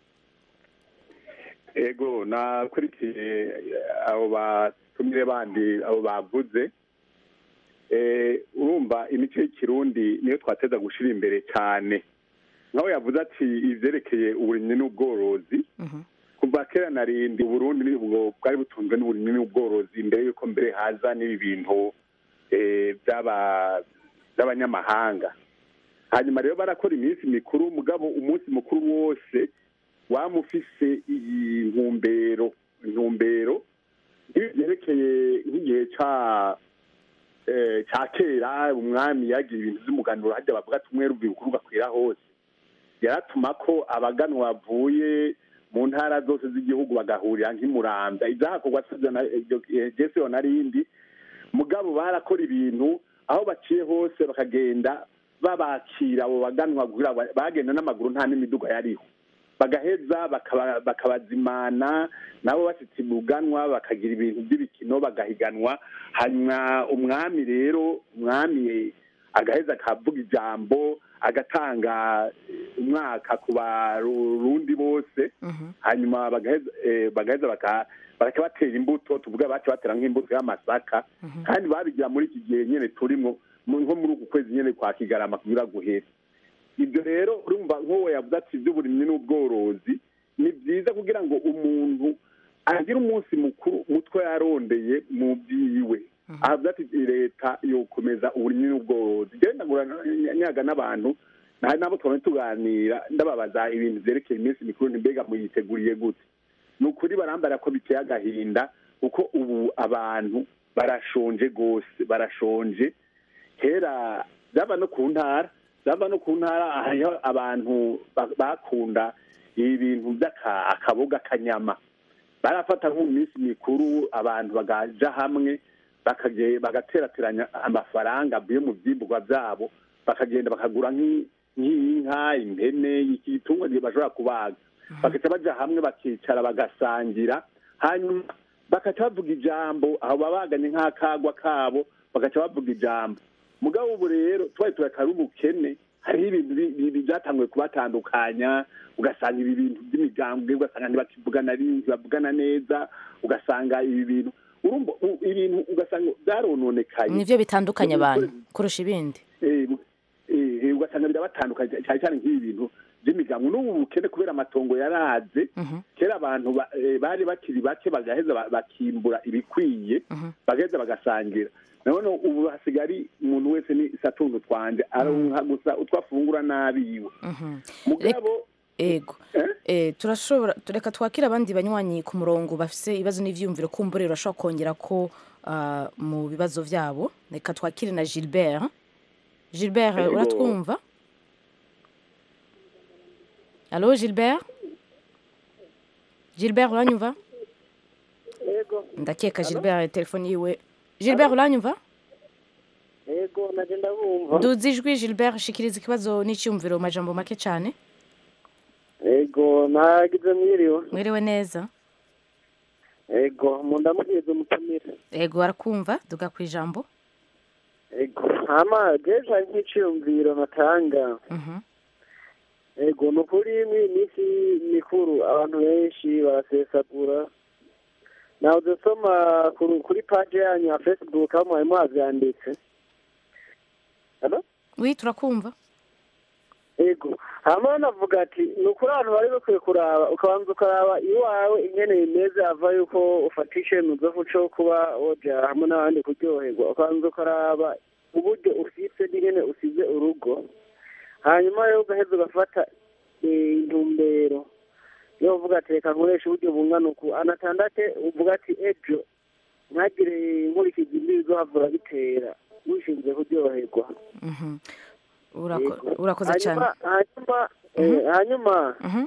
ego nakurikiye abo batumire bandi abo bavuze Eh, urumva imico y'ikirundi niyo twateza gushira imbere cyane nawe yavuze ati ivyerekeye uburimyi n'ubworozi kuva kera na rindi uburundi nibwo bwari butunzwe n'uburimyi n'ubworozi imbere yuko mbere haza n'ibi bintu eh, by'aba- by'abanyamahanga hanyuma rero barakora iminsi mikuru mugabo umunsi mukuru wose wama ufise iyi ntumbero intumbero nk'ibi byerekeye nk'igihe ca eh, ca kera umwami yagira ibintu vy'umuganuro harya bavuga ati umwe ruvi bukuru gakwira hose yaratuma ko abaganwa bavuye mu ntara zose z'igihugu bagahurira nk'imurambya izahakorwa jese yo narindi mugabo barakora ibintu aho baciye hose bakagenda babakira abo baganwa kugira ba- bagenda n'amaguru nta n'imiduga yariho bagaheza bakaba- bakabazimana nabo bashitse ibuganwa bakagira ibintu by'ibikino bagahiganwa hanyuma umwami rero umwami agaheza akavuga ijambo agatanga umwaka ku barundi bose hanyuma bagaheza eh, bagaheza baka- bagaca batera imbuto tuvuga baca batera nk'imbuto y'amasaka kandi babigira muri iki gihe nyene turimo mu- nko muri uku kwezi nyene kwa kigarama kugira guhera ibyo rero urumva nk'uwo yavuze ati iby'uburimyi n'ubworozi ni byiza kugira ngo umuntu agire umunsi mukuru mutwe yarondeye mu byiwe avuga ati leta yokomeza uburimyi n'ubworozi njyewe ndagura nyaga n'abantu nta nabo twabona tuganira ndababaza ibintu byerekeye iminsi mikuru ntimbega muyiteguriye gute ni ukuri barambara ko biteye agahinda kuko ubu abantu barashonje rwose barashonje kera byaba no ku ntara byaba no ku ntara hariho abantu ba- bakunda ibintu by'akaboga kanyama barafata nko mu minsi mikuru abantu bagaja hamwe bakage- bagaterateranya amafaranga avuye mu byimburwa byabo bakagenda bakagura nk'i- nk'inka impene igitungwa gihe bashobora kubaga bagaca baja hamwe bakicara bagasangira hanyuma bagaca bavuga ijambo aho babaganye nk'akagwa kabo bagaca bavuga ijambo mugabo ubu rero tubaye turakara ubukene hariho ibintu bi- bi- bi- byatanguye kubatandukanya ugasanga ibi bintu by'imigambwe ugasanga ntibakivugana ari- ntibavugana neza ugasanga ibi bintu urumva u- ibintu ugasanga byarononekaye nivyo bitandukanya abantu kurusha ibindi Eh, eh, eh, ugasanga birabatandukanye cyane cyane nk'ibi bintu by'imigango n'ubu bukene kubera amatongo yaraze kera abantu ba- eh, bari bakiri bake bagaheza ba- bakimbura ibikwiye bagaheza bagasangira nabone ubu hasigaye ari umuntu wese ni satuntu twanje aronka gusa utwo afungura n'abiwe mugabo ego eh, turashobora tureka twakira abandi banywanyi ku murongo bafise ibibazo n'ivyumviro kumbure urashobora kongera ko ah, mu bibazo vyabo reka twakire na Gilbert Gilbert Ego. uratwumva Allo Gilbert Gilbert uranyumva Ego. ndakeka Gilbert telefone yiwe Gilbert uranyumva Ego naje ndabumva. duzi ijwi Gilbert shikiriza ikibazo n'icyumviro mu majambo make cyane Ego nagize mwiriwe. mwiriwe neza Ego mundamugeze umutumire. ego arakumva duga ku ijambo Ego hama jeje nk'iciyumviro natanga. Mhm. Ego ni ukuri muri iyi minsi mikuru abantu benshi barasesagura. Nawe udasoma kuri kuri paje yanyu ya Facebook aho mwari muhavyanditse. Hello? wi turakumva ego hama navuga ati ni ukuri abantu bari bakwiye kuraba ukabanza ukaraba iwawe ingene bimeze ava yuko ufata icyemezo cyo kuba woja hamwe n'abandi kuryoherwa ukabanza ukaraba uburyo ufise n'ingene usize urugo hanyuma rero ugaheza ugafata eh, intumbero yo uvuga ati reka nkoresha uburyo bungana uku anatandate uvuga ati ejo ntagire inkurikizi mbi bizohavura bitera wishinzwe kuryoherwa Mhm. Urako- Yego. urakoze cyane hanyuma hanyuma eh, hanyuma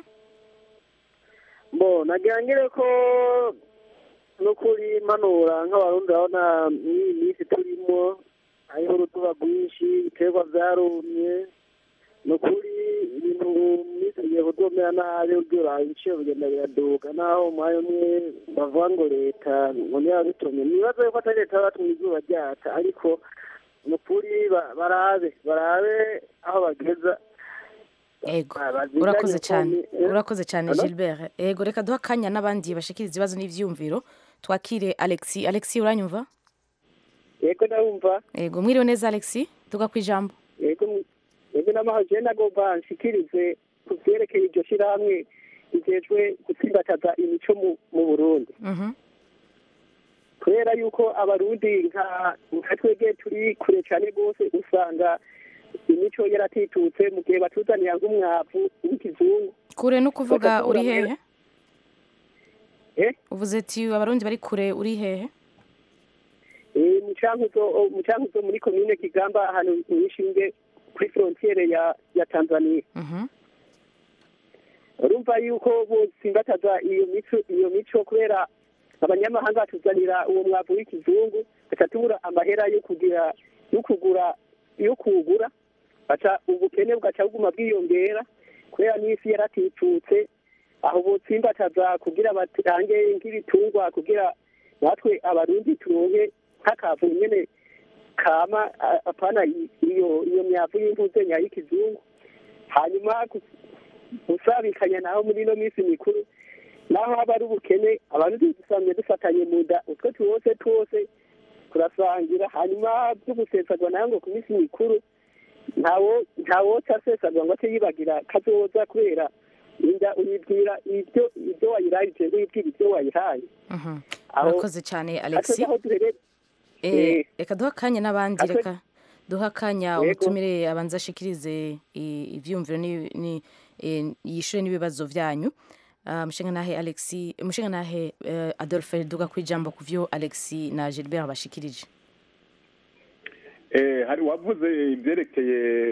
bo nagira ngire ko n'ukuri manura nk'abarundi urabona mw'iyi minsi turimo hariho urutuba rwinshi ibiterwa vyarumye ni ukuri ibintu mu minsi bigiye kudomera nabi uryura ibiciro bigenda biraduga naho umwanya umwe bavuga ngo leta ngo niyo yabitumye nibaza yuko atari leta yabatumye izuba ryata ariko ni ukuri ba- barabe barabe aho bageza ego bazinganye urakoze cyane ukuntu, eh? urakoze cyane Hello? Gilbert ego reka duha akanya n'abandi bashikiriza ibibazo n'ivyumviro twakire Alexi Alexi uranyumva yego ndabumva ego mwiriwe neza Alexi duga ku ijambo yego yego n'amahoro jewe nagomba nshikirize ku vyerekeye iryo shirahamwe rijejwe gutsimbataza imico mu- mu burundi Mhm. kubera yuko abarundi nka nka twebwe turi kure cyane rwose usanga imico yaratitutse mu gihe batuzanira nk'umwavu w'ikizungu kure no kuvuga Bakakura uri hehe Eh? uvuze ati abarundi bari kure uri hehe Eh, mu cankuzo mu cankuzo muri komine kigamba ahantu mwishinge kuri frontiere ya ya tanzania Mhm. urumva yuko botsimbataza iyo mico iyo mico kubera abanyamahanga batuzanira uwo mwavu w'ikizungu gaca tubura amahera yo kugira yo kugura yo kuwugura baca ubukene bugaca buguma bwiyongera kubera n'isi yaratitutse aho botsimbataza kugira batange nk'ibitungwa kugira natwe abarundi turonke nk'akavu nyene kama a- apana i- iyo iyo myavu y'imvuze nyay'ikizungu hanyuma gu- gusabikanya naho muri ino minsi mikuru naho haba ari ubukene abarundi dusanzwe dufatanye mu nda utwo tuwose twose turasangira hanyuma byo gusesagwa nayo ngo ku minsi mikuru ntawo ntawoca asesagwa ngo ace yibagira kazoza kubera inda uyibwira ibyo ibyo wayirayije ngo uyibwira ibyo wayihaye Mhm. Aho- urakoze cyane alexi aho duherereye Eh, Eh. reka duha akanya n'abandi Ate- reka duha akanya Yego. umutumire abanza ashikirize i- ivyumviro ni- ni- eh, yishure n'ibibazo vyanyu Ah, mushingantahe alexi mushingantahe eh, adolphe duga kwijambo ku vyo alexi na gilbert bashikirije Eh, hari wavuze ibyerekeye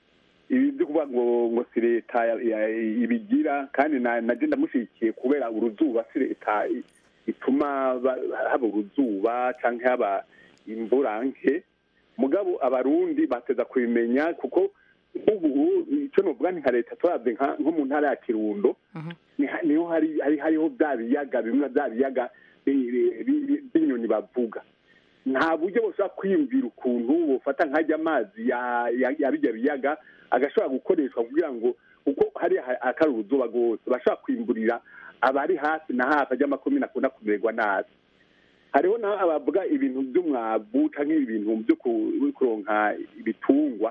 ibi byo kuvuga ngo ngo si leta ya- ya- ibigira kandi na naje ndamushyigikiye kubera uruzuba si leta i- ituma ba- haba uruzuba cyangwa haba imvura nke mugabo abarundi bateza kubimenya kuko ubu icyo novuga ni nka leta turabye nka- nko mu ntara ya kirundo ni ha- niho hari hari hariho bya biyaga bimwe bya biyaga bi- bi- bi- b'inyoni bavuga nta buryo bushobora kwiyumvira ukuntu bufata nkajya amazi ya ya- ya bijya biyaga agashobora gukoreshwa kugira ngo kuko hari ha- akari uruzuba rwose bashobora kwimburira abari hafi na hafi ajya makumyabiri akunda kumererwa nabi hariho naho abavuga ibintu by'umwavu cyangwa ibintu byo ku- kuronka ibitungwa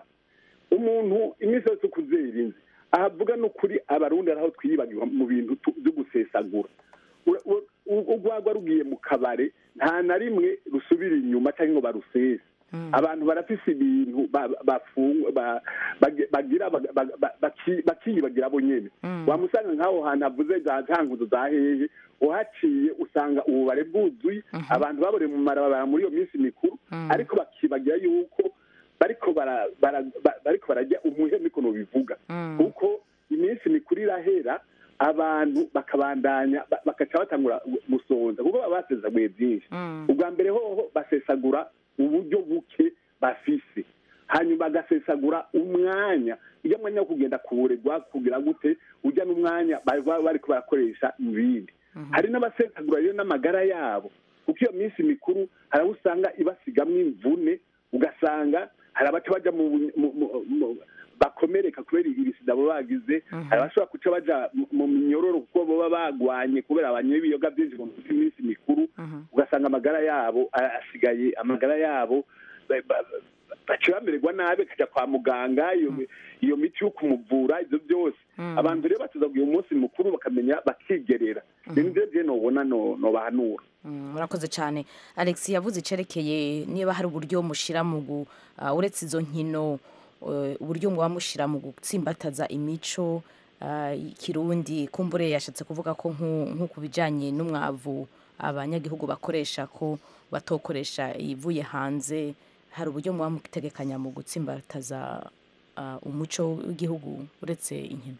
umuntu iminsi yose uko uzirinze ahavuga n'ukuri abarundi ari aho twiyibagirwa mu bintu tu- byo gusesagura Ura- ura- u- urwagwa rugiye mu kabare nta na rimwe rusubira inyuma cyangwa ngo barusese abantu barafise ibintu ba- bafungwa ba- bage- bagira baga- baga- ba- baki- bakiyibagira bo nyene wamusanga nk'aho hantu havuze za ntanguzo za hehe uhaciye usanga ububare bwuzuye abantu babore mu marabara muri iyo minsi mikuru ariko bakibagira yuko bariko bara- bara- ba- bariko barajya umuhe mikono bivuga kuko iminsi mikuru irahera abantu bakabandanya ba- bakaca batangura gu- gusonza kuko baba basesaguye byinshi ubwa mbere hoho basesagura uburyo buke bafise hanyuma bagasesagura umwanya ujya mwanya wo kugenda kuburegwa kugira gute ujya n'umwanya bari baba bariko barakoresha mu bindi hari n'abasesagura rero n'amagara yabo kuko iyo minsi mikuru hari abo usanga ibasigamwo imvune ugasanga hari abaca baja mu mu- mu- mu- bakomereka kubera ibisida baba bagize hari abashobora guca baja mu- mu minyororo kuko baba bagwanye kubera abanyoye ibiyoga byinshi mu minsi mikuru ugasanga amagara yabo a- asigaye amagara yabo ba- ba- ba- baca bamererwa nabi bakajya kwa muganga iyo iyo miti yo kumuvura ibyo byose abantu rero batuza uyu munsi mukuru bakamenya bakigerera rero nivyo je nobona no- nobahanura Mm, murakoze cyane alex yavuze icerekeye niba hari uburyo mushyira mu gu ah, uretse izo nkino eh, uburyo muba mushyira mu gutsimbataza imico ah, y'ikirundi kumbure yashatse kuvuga ko nku- nko ku bijyanye n'umwavu abanyagihugu bakoresha ko batokoresha ivuye hanze hari uburyo muba mutegekanya mu gutsimbataza ah, umuco w'igihugu uretse inkino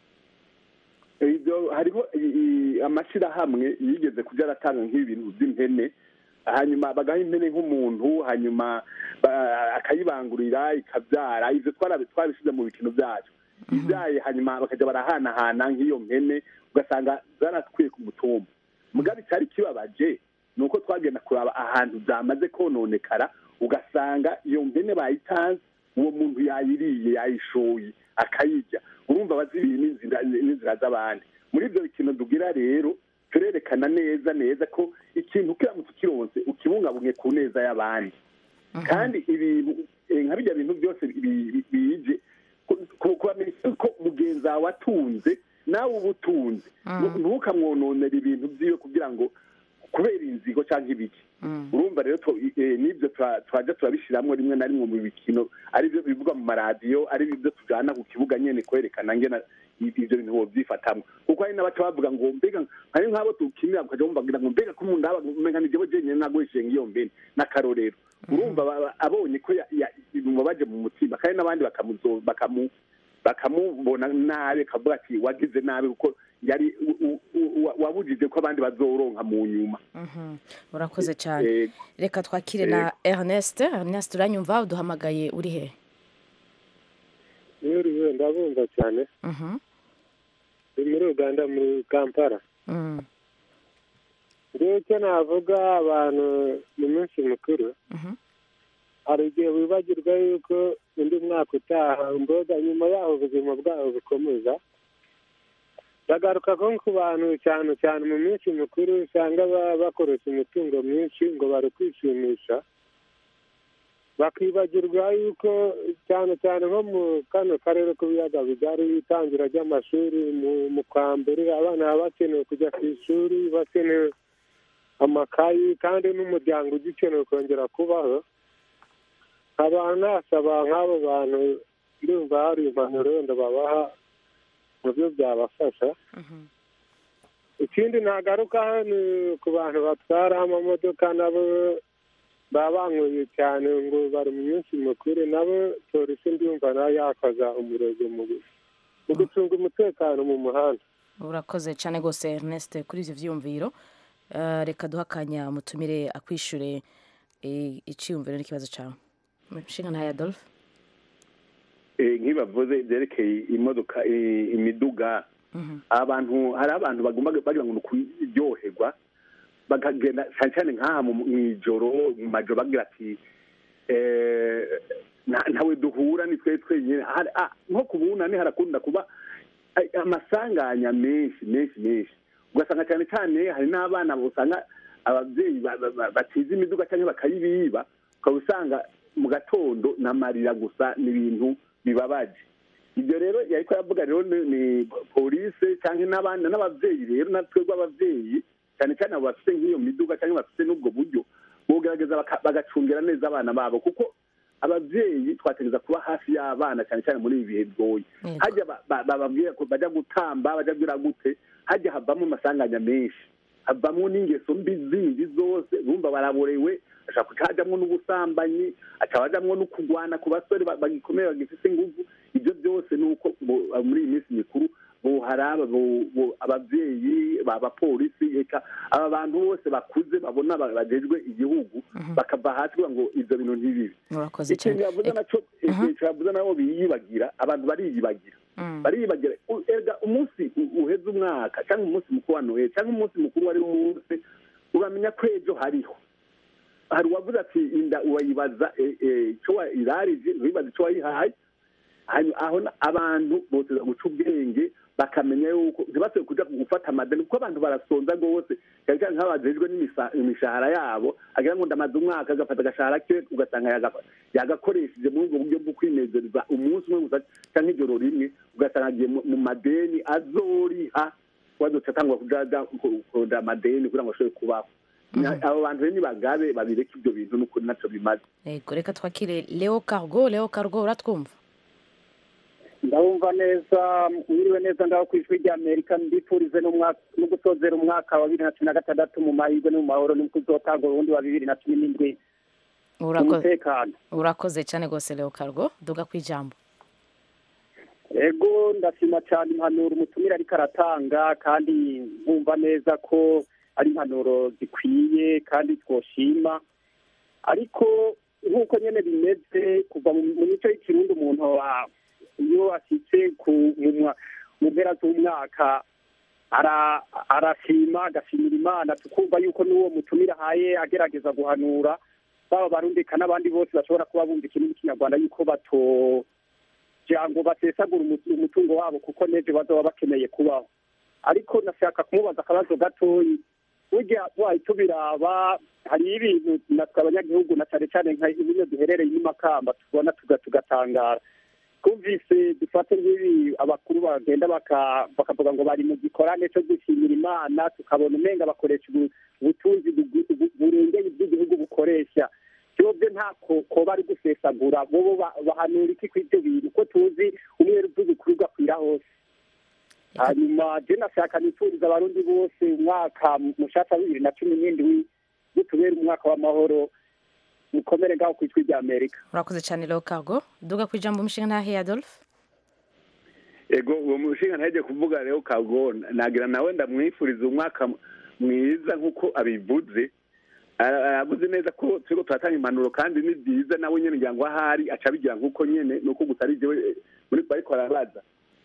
ibyo hariho i- i- amashyirahamwe yigeze kujya aratanga nk'ibintu by'impene hanyuma bagaha impene nk'umuntu hanyuma ba- akayibangurira ikabyara ibyo twarabi- twabishyize mu bikino byacu ibyaye hanyuma bakajya barahanahana nk'iyo mpene ugasanga zaratwiye ku mutumba mugabe icyari kibabaje ni uko twagenda kuraba ahantu zamaze kononekara ugasanga iyo mpene bayitanze uwo muntu yayiriye yayishoye akayirya urumva bazibiye n'inzira n'inzira z'abandi muri ibyo bikino tugira rero turerekana neza neza ko ikintu kiramutse ukironse ukibungabunge ku neza y'abandi kandi ibintu eh, nka bijya bintu byose bi- bi- bije ku- ku- kubamenyesha ko mugenzi wawe atunze nawe uba utunze Nu- ntukamwononera ibintu byiwe kugira ngo kubera inzigo cyangwa ibiki urumva rero tu- eh, n'ibyo tura- turajya turabishyiramo rimwe na rimwe mu bikino ari byo bivugwa mu maradiyo ari byo tujyana ku kibuga nyine kwerekana ngena ibyo bintu bobyifatamo kuko hari n'abaca bavuga ngo mbega hari nk'abo tukinira ukajya wumvagira ngo mbega ko umuntu aba umenga ni jyewe jenyine naguhishenga iyo mbene n'akarorero urumva ba- abonye ko ya- ya- bimubabaje mu mutima kandi n'abandi bakamuzo bakamu bakamubona nabi akavuga ati wagize nabi kuko yari u- u- u- wa- wabujije ko abandi bazoronka mu nyuma Mhm. urakoze cyane Eh, reka twakire na ernest ernest uranyumva uduhamagaye uri he rero ndabumva cyane Mhm. ni muri uganda muri kampala Mm. rero icyo navuga abantu mu minsi mikuru Mhm. hari igihe wibagirwa yuko undi mwaka utaha mboga nyuma yaho ubuzima bwabo bukomeza bagaruka ko ku bantu cyane cyane mu minsi mikuru usanga ba- bakoresha imitungo myinshi ngo bari kwishimisha bakibagirwa yuko cyane cyane nko mu kano karere k'ibiyaga bigari itangira ry'amashuri mu- mu kwa mbere abana baba bakenewe kujya ku ishuri bakenewe amakayi kandi n'umuryango ugikeneye kongera kubaho nkaba nasaba nk'abo bantu ndumva hari impanuro wenda babaha mu byo byabafasha ikindi nagaruka ni ku bantu batwara amamodoka nabo baba banyweye cyane ngo bari mu minsi mikuru nabo polisi ndumva nayo yakoza umurego mu mu gucunga umutekano mu muhanda urakoze cyane rwose Ernest kuri ibyo byiyumviro Eh, reka duhe akanya mutumire akwishyure eh, icyiyumviro n'ikibazo cyawe nshinga ntayo adolphe Eh, nk'ibavuze byerekeye imodoka eh, imiduga abantu hari abantu bagomba bagira ngo ni ukuryoherwa bakagenda cyane cyane nk'aha mu mu ijoro mu majoro bagira ati eh, nta- ntawe duhura ni twe twenyine Hari- ah, nko ku bunani harakunda kuba eh, amasanganya menshi menshi menshi ugasanga cyane cyane hari n'abana usanga ababyeyi ba- ba- ba- batiza imiduga cyangwa bakayibiba ukaba usanga mu gatondo n'amarira gusa n'ibintu bibabaje ibyo rero yariko aravuga rero ni ni polise cyangwa n'abandi n'ababyeyi rero natwe rw'ababyeyi cyane cyane abo bafite nk'iyo miduga cyangwa bafite n'ubwo buryo bogerageza baka- bagacungira neza abana babo kuko ababyeyi twategereza kuba hafi y'abana cyane cyane muri ibi bihe bigoye hajya ba- ba- bababwira ko bajya gutamba bajya kugira gute hajya havamo amasanganya menshi havamo n'ingeso mbi zindi zose bumva baraborewe ashobora kuca hajamwo n'ubusambanyi acaba hajamwo no kugwana ku basore ba- bagikomeye bagifite inguvu ibyo byose ni uko bo- muri iyi minsi mikuru boharaba bo- bo- ababyeyi abapolisi eka aba bantu bose bakuze babona ba- bajejwe igihugu bakava hasi kugira ngo ibyo bintu ntibibe urakoze ikintu cyane yavuze naco ikintu yavuze nabo biyibagira abantu bariyibagira bariyibagira U- erega umunsi u- uheze umwaka cyangwa umunsi mukuru wa noheli cyangwa umunsi mukuru wari wose uramenya ko ejo hariho hari uwavuze ati inda urayibaza eh, eh, ico wa- irarije uribaza ico wayihaye hanyuma aho na- abantu boteza guca ubwenge bakamenya yuko ntibasubire kuja gufata amadeni kuko abantu barasonza rwose cyane cyane nk'abajejwe n'imisa- imishahara yabo agira ngo ndamaze umwaka agafata agashahara ke ugasanga yagafa- yagakoresheje muri ubwo buryo bwo kwinezereza umunsi umwe gusa cyangwa ijoro rimwe ugasanga agiye mu- mu madeni azoriha wazoca atangwa kujaja kurondera amadeni kugira ngo ashobore kubaho Na- abo bantu rero nibagabe babireke ibyo bintu n'ukuri naco bimaze yego reka twakire leo cargo leo cargo uratwumva ndabumva neza mwiriwe neza ngaho ku ijwi rya amerika mbifurize n'umwaka no gusozera umwaka wa bibiri na cumi na gatandatu mu mahirwe no mu mahoro no kuzotanga urundi wa bibiri na cumi n'indwi Urakoze. umutekano urakoze cyane rwose leo cargo duga ku ijambo ego ndashima cyane impanuro umutumire ariko aratanga kandi nkumva neza ko ari impanuro zikwiye kandi twoshima ariko nk'uko nyine bimeze kuva mu mu mico y'ikirundi umuntu wa- iyo ashyitse ku mu mwa- mu mpera z'umwaka ara- arashima agashimira imana tukumva yuko n'uwo mutumire ahaye agerageza guhanura baba barundika n'abandi bose bashobora kuba bumva ikintu n'ikinyarwanda yuko bato kugira ngo basesagure umu- umutungo wabo kuko n'ejo bazaba bakeneye kubaho ariko nashaka kumubaza akabazo gatoyi burya wahita ubiraba hari ibintu natwe abanyagihugu na cyane cyane nka bino duherereye i makamba tubona tuga- tugatangara twumvise dufate nk'ibi abakuru bagenda baka- bakavuga ngo bari mu gikorane cyo gushimira imana tukabona umenga bakoresha ubu- ubutunzi bu- bu- burengeye iby'igihugu bukoresha byobyo nta ko ko bari gusesagura bobo ba- bahanura iki kw'ibyo bintu ko tuzi umweru bw'ubukuru ugakwira hose hanyuma je nashaka nifuriza abarundi bose umwaka mushasha wa bibiri na cumi n'indwi bitubera umwaka w'amahoro mukomere ngaho ku ijwi rya amerika urakoze cyane leo cargo duga ku ijambo umushinga ntahe adolphe ego uwo mushinga ntajya kuvuga rero kago nagira nawe ndamwifuriza umwaka mwiza nk'uko abivuze Ara- aravuze neza ko turiko turatanga impanuro kandi ni byiza nawe nyene ngira ngo ahari aca abigira nk'uko nyene nuko gusa ari jewe muri bariko arabaza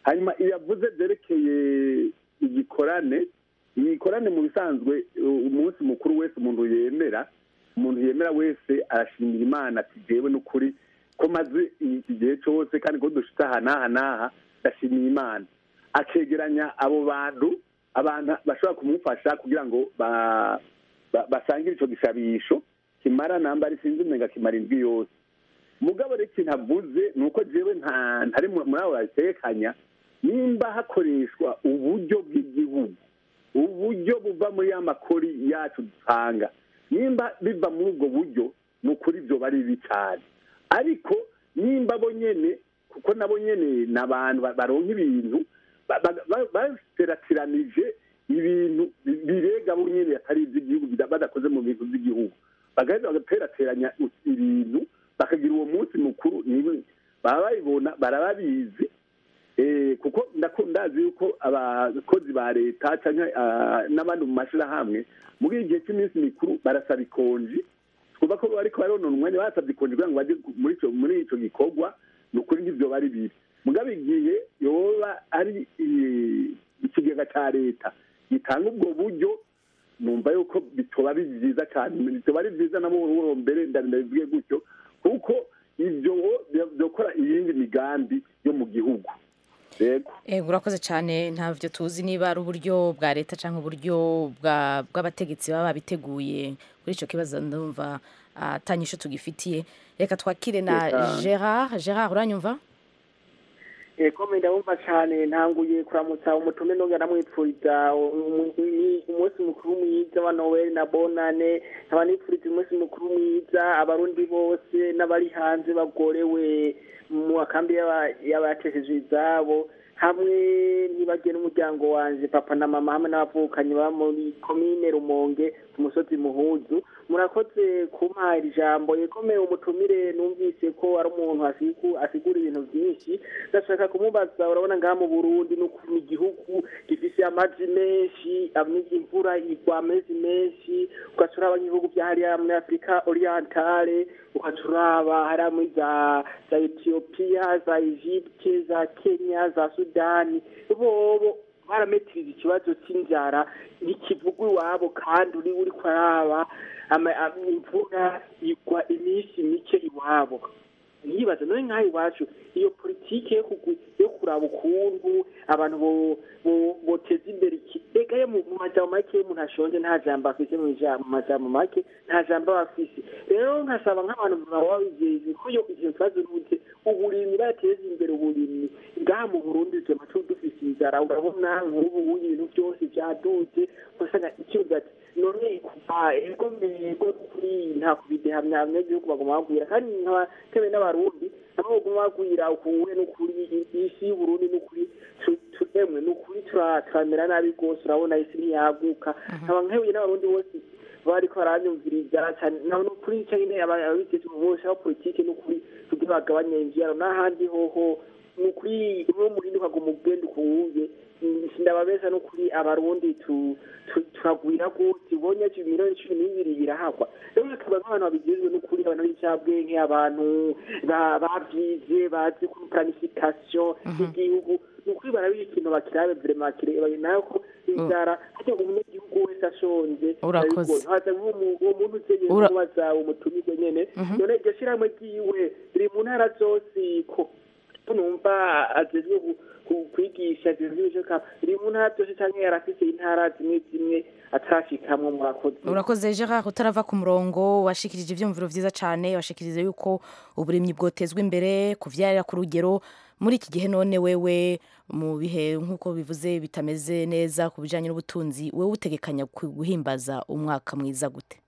hanyuma iyo avuze byerekeye igikorane igikorane mu bisanzwe u- umunsi mukuru wese umuntu yemera umuntu yemera wese arashimira imana ati jewe n'ukuri ko maze iki gihe cyose kandi ko dushitse aha n'aha n'aha ndashimiye imana akegeranya abo bantu abantu bashobora kumufasha kugira ngo ba- ba- basangire icyo gisabisho kimara namba sinzi umenga kimara indwi yose mugabo rero ikintu avuze ni uko jewe nta ntari mu- muri abo babitekanya nimba hakoreshwa uburyo bw'igihugu uburyo buva muri ya makori yacu dutanga nimba biva muri ubwo buryo ni ukuri ibyo bari bibi cyane ariko nimba bo nyene kuko nabo nyene ni abantu ba- baronka ibintu ba- ba- ba- bateratiranije ibintu bi- birega bo nyene atari iby'igihugu bida- badakoze mu bintu by'igihugu bagaheza bagaterateranya ibintu bakagira uwo munsi mukuru niwe baba babibona barababizi Eh, kuko ndako- ndazi yuko abakozi ba leta cyangwa ah, n'abandi mu mashyirahamwe muri iki gihe cy'iminsi mikuru barasaba ikonji twumva ko bariko baronona umwanya basabye ikonji kugira ngo bajye muri ico muri ico gikorwa ni ukuri nk'ivyo bari bibi mugabo igihe yoba ari eh, ikigega ca leta gitanga ubwo buryo numva yuko bitoba ari byiza cyane bitoba ari byiza na buhoro mbere ndabivuge gutyo kuko ibyo byokora iyindi migambi yo mu gihugu yego Eh, urakoze cyane ntabyo tuzi niba ari uburyo bwa leta cyangwa uburyo bwa- bw'abategetsi baba babiteguye kuri icyo kibazo ndumva atanyisho tugifitiye reka twakire na Reka. gerard gerard uranyumva eko ndabumva cyane ntanguye kuramutsa umutume nongera ndamwipfuriza umu- umu- umunsi mukuru mwiza wa noweli na bonane nkaba nipfuriza umunsi mukuru mwiza abarundi bose n'abari hanze bagorewe mu makambi y'aba- y'abatesheje izabo hamwe ntibagiye n'umuryango wanje papa na mama hamwe n'abavukanyi baba muri komine rumonge ku musozi muhuzu murakoze kumpaha iri jambo yekomeye umutumire numvise ko ari umuntu asigu- asigura ibintu byinshi ndashaka kumubaza urabona ngaha mu burundi n'ukuntu igihugu gifise amazi menshi amwe imvura igwa amezi menshi ugaca uraba nk'ibihugu bya hariya muri afurika orientale ugaca uraba hariya muri za za etiyopiya za egypte za kenya za sudani bobo barametiriza ikibazo cy'inzara ntikivugwa iwabo kandi uri uri kuraba ama- ama- imvura igwa iminsi mike iwabo nyibaza none nk'aha iwacu iyo politiki yo kugwi- yo kuraba ukuntu abantu bo- bo- boteza imbere iki reka yo mu mu majambo make iyo umuntu ashonje nta jambo afise mu ija- mu majambo make nta jambo aba afise rero nkasaba nk'abantu baba babijejwe ko iyo ivyo kibazo n'ubuze uburimyi bateza imbere uburimyi ngaha mu burundi tuma tu dufise inzara urabona nk'ubu ibintu byose byaduze ugasanga ikibuga ati none kuva ego mbego kuri nta kubidehamya abanyagihugu baguma bagwira kandi nkaba tewe n'abarundi nabo baguma bagwira ukuwe n'ukuri isi y'uburundi n'ukuri tu- tu- emwe n'ukuri tura- turamera nabi rwose urabona isi ntiyaguka nkaba nkebuye n'abarundi bose bariko baranyumviriza cyane naho n'ukuri cyangwa ababiteze bose aho politike n'ukuri kugira bagabanye imvyaro n'ahandi hoho nukuri uwo murindi ukaguma ugenda ukuwuye sindababeza nukuri abarundi tu- tu- turagwira gose ubonye ati miliyoni cumi n'ibiri birahagwa rero hakaba nk'abantu babigizwe n'ukuri abantu b'incabwenge abantu ba- bavyize bazi kuri planification y'igihugu nukuri barabiha ikintu bakirabe vrema bakireba nayo ko inzara harya umunyagihugu wese ashonje Urakoze. birabigoye. haza nk'umu- uwo muntu utegeye Ura- kubaza umutumirwe nyene Mhm. none iryo shirahamwe ryiwe riri mu ntara zose ko ko numva ajejwe gu- ku- kwigisha ajejwe ibishoka riri mu ntara zose canke yarafise intara zimwe zimwe atarashikamwo murakoze urakoze gerard utarava ku murongo washikirije ibyumviro byiza cyane washikirije yuko uburimyi bwotezwa imbere kuvyarira ku rugero muri iki gihe none wewe mu bihe nk'uko bivuze bitameze neza ku bijyanye n'ubutunzi wewe utegekanya ku- guhimbaza umwaka mwiza gute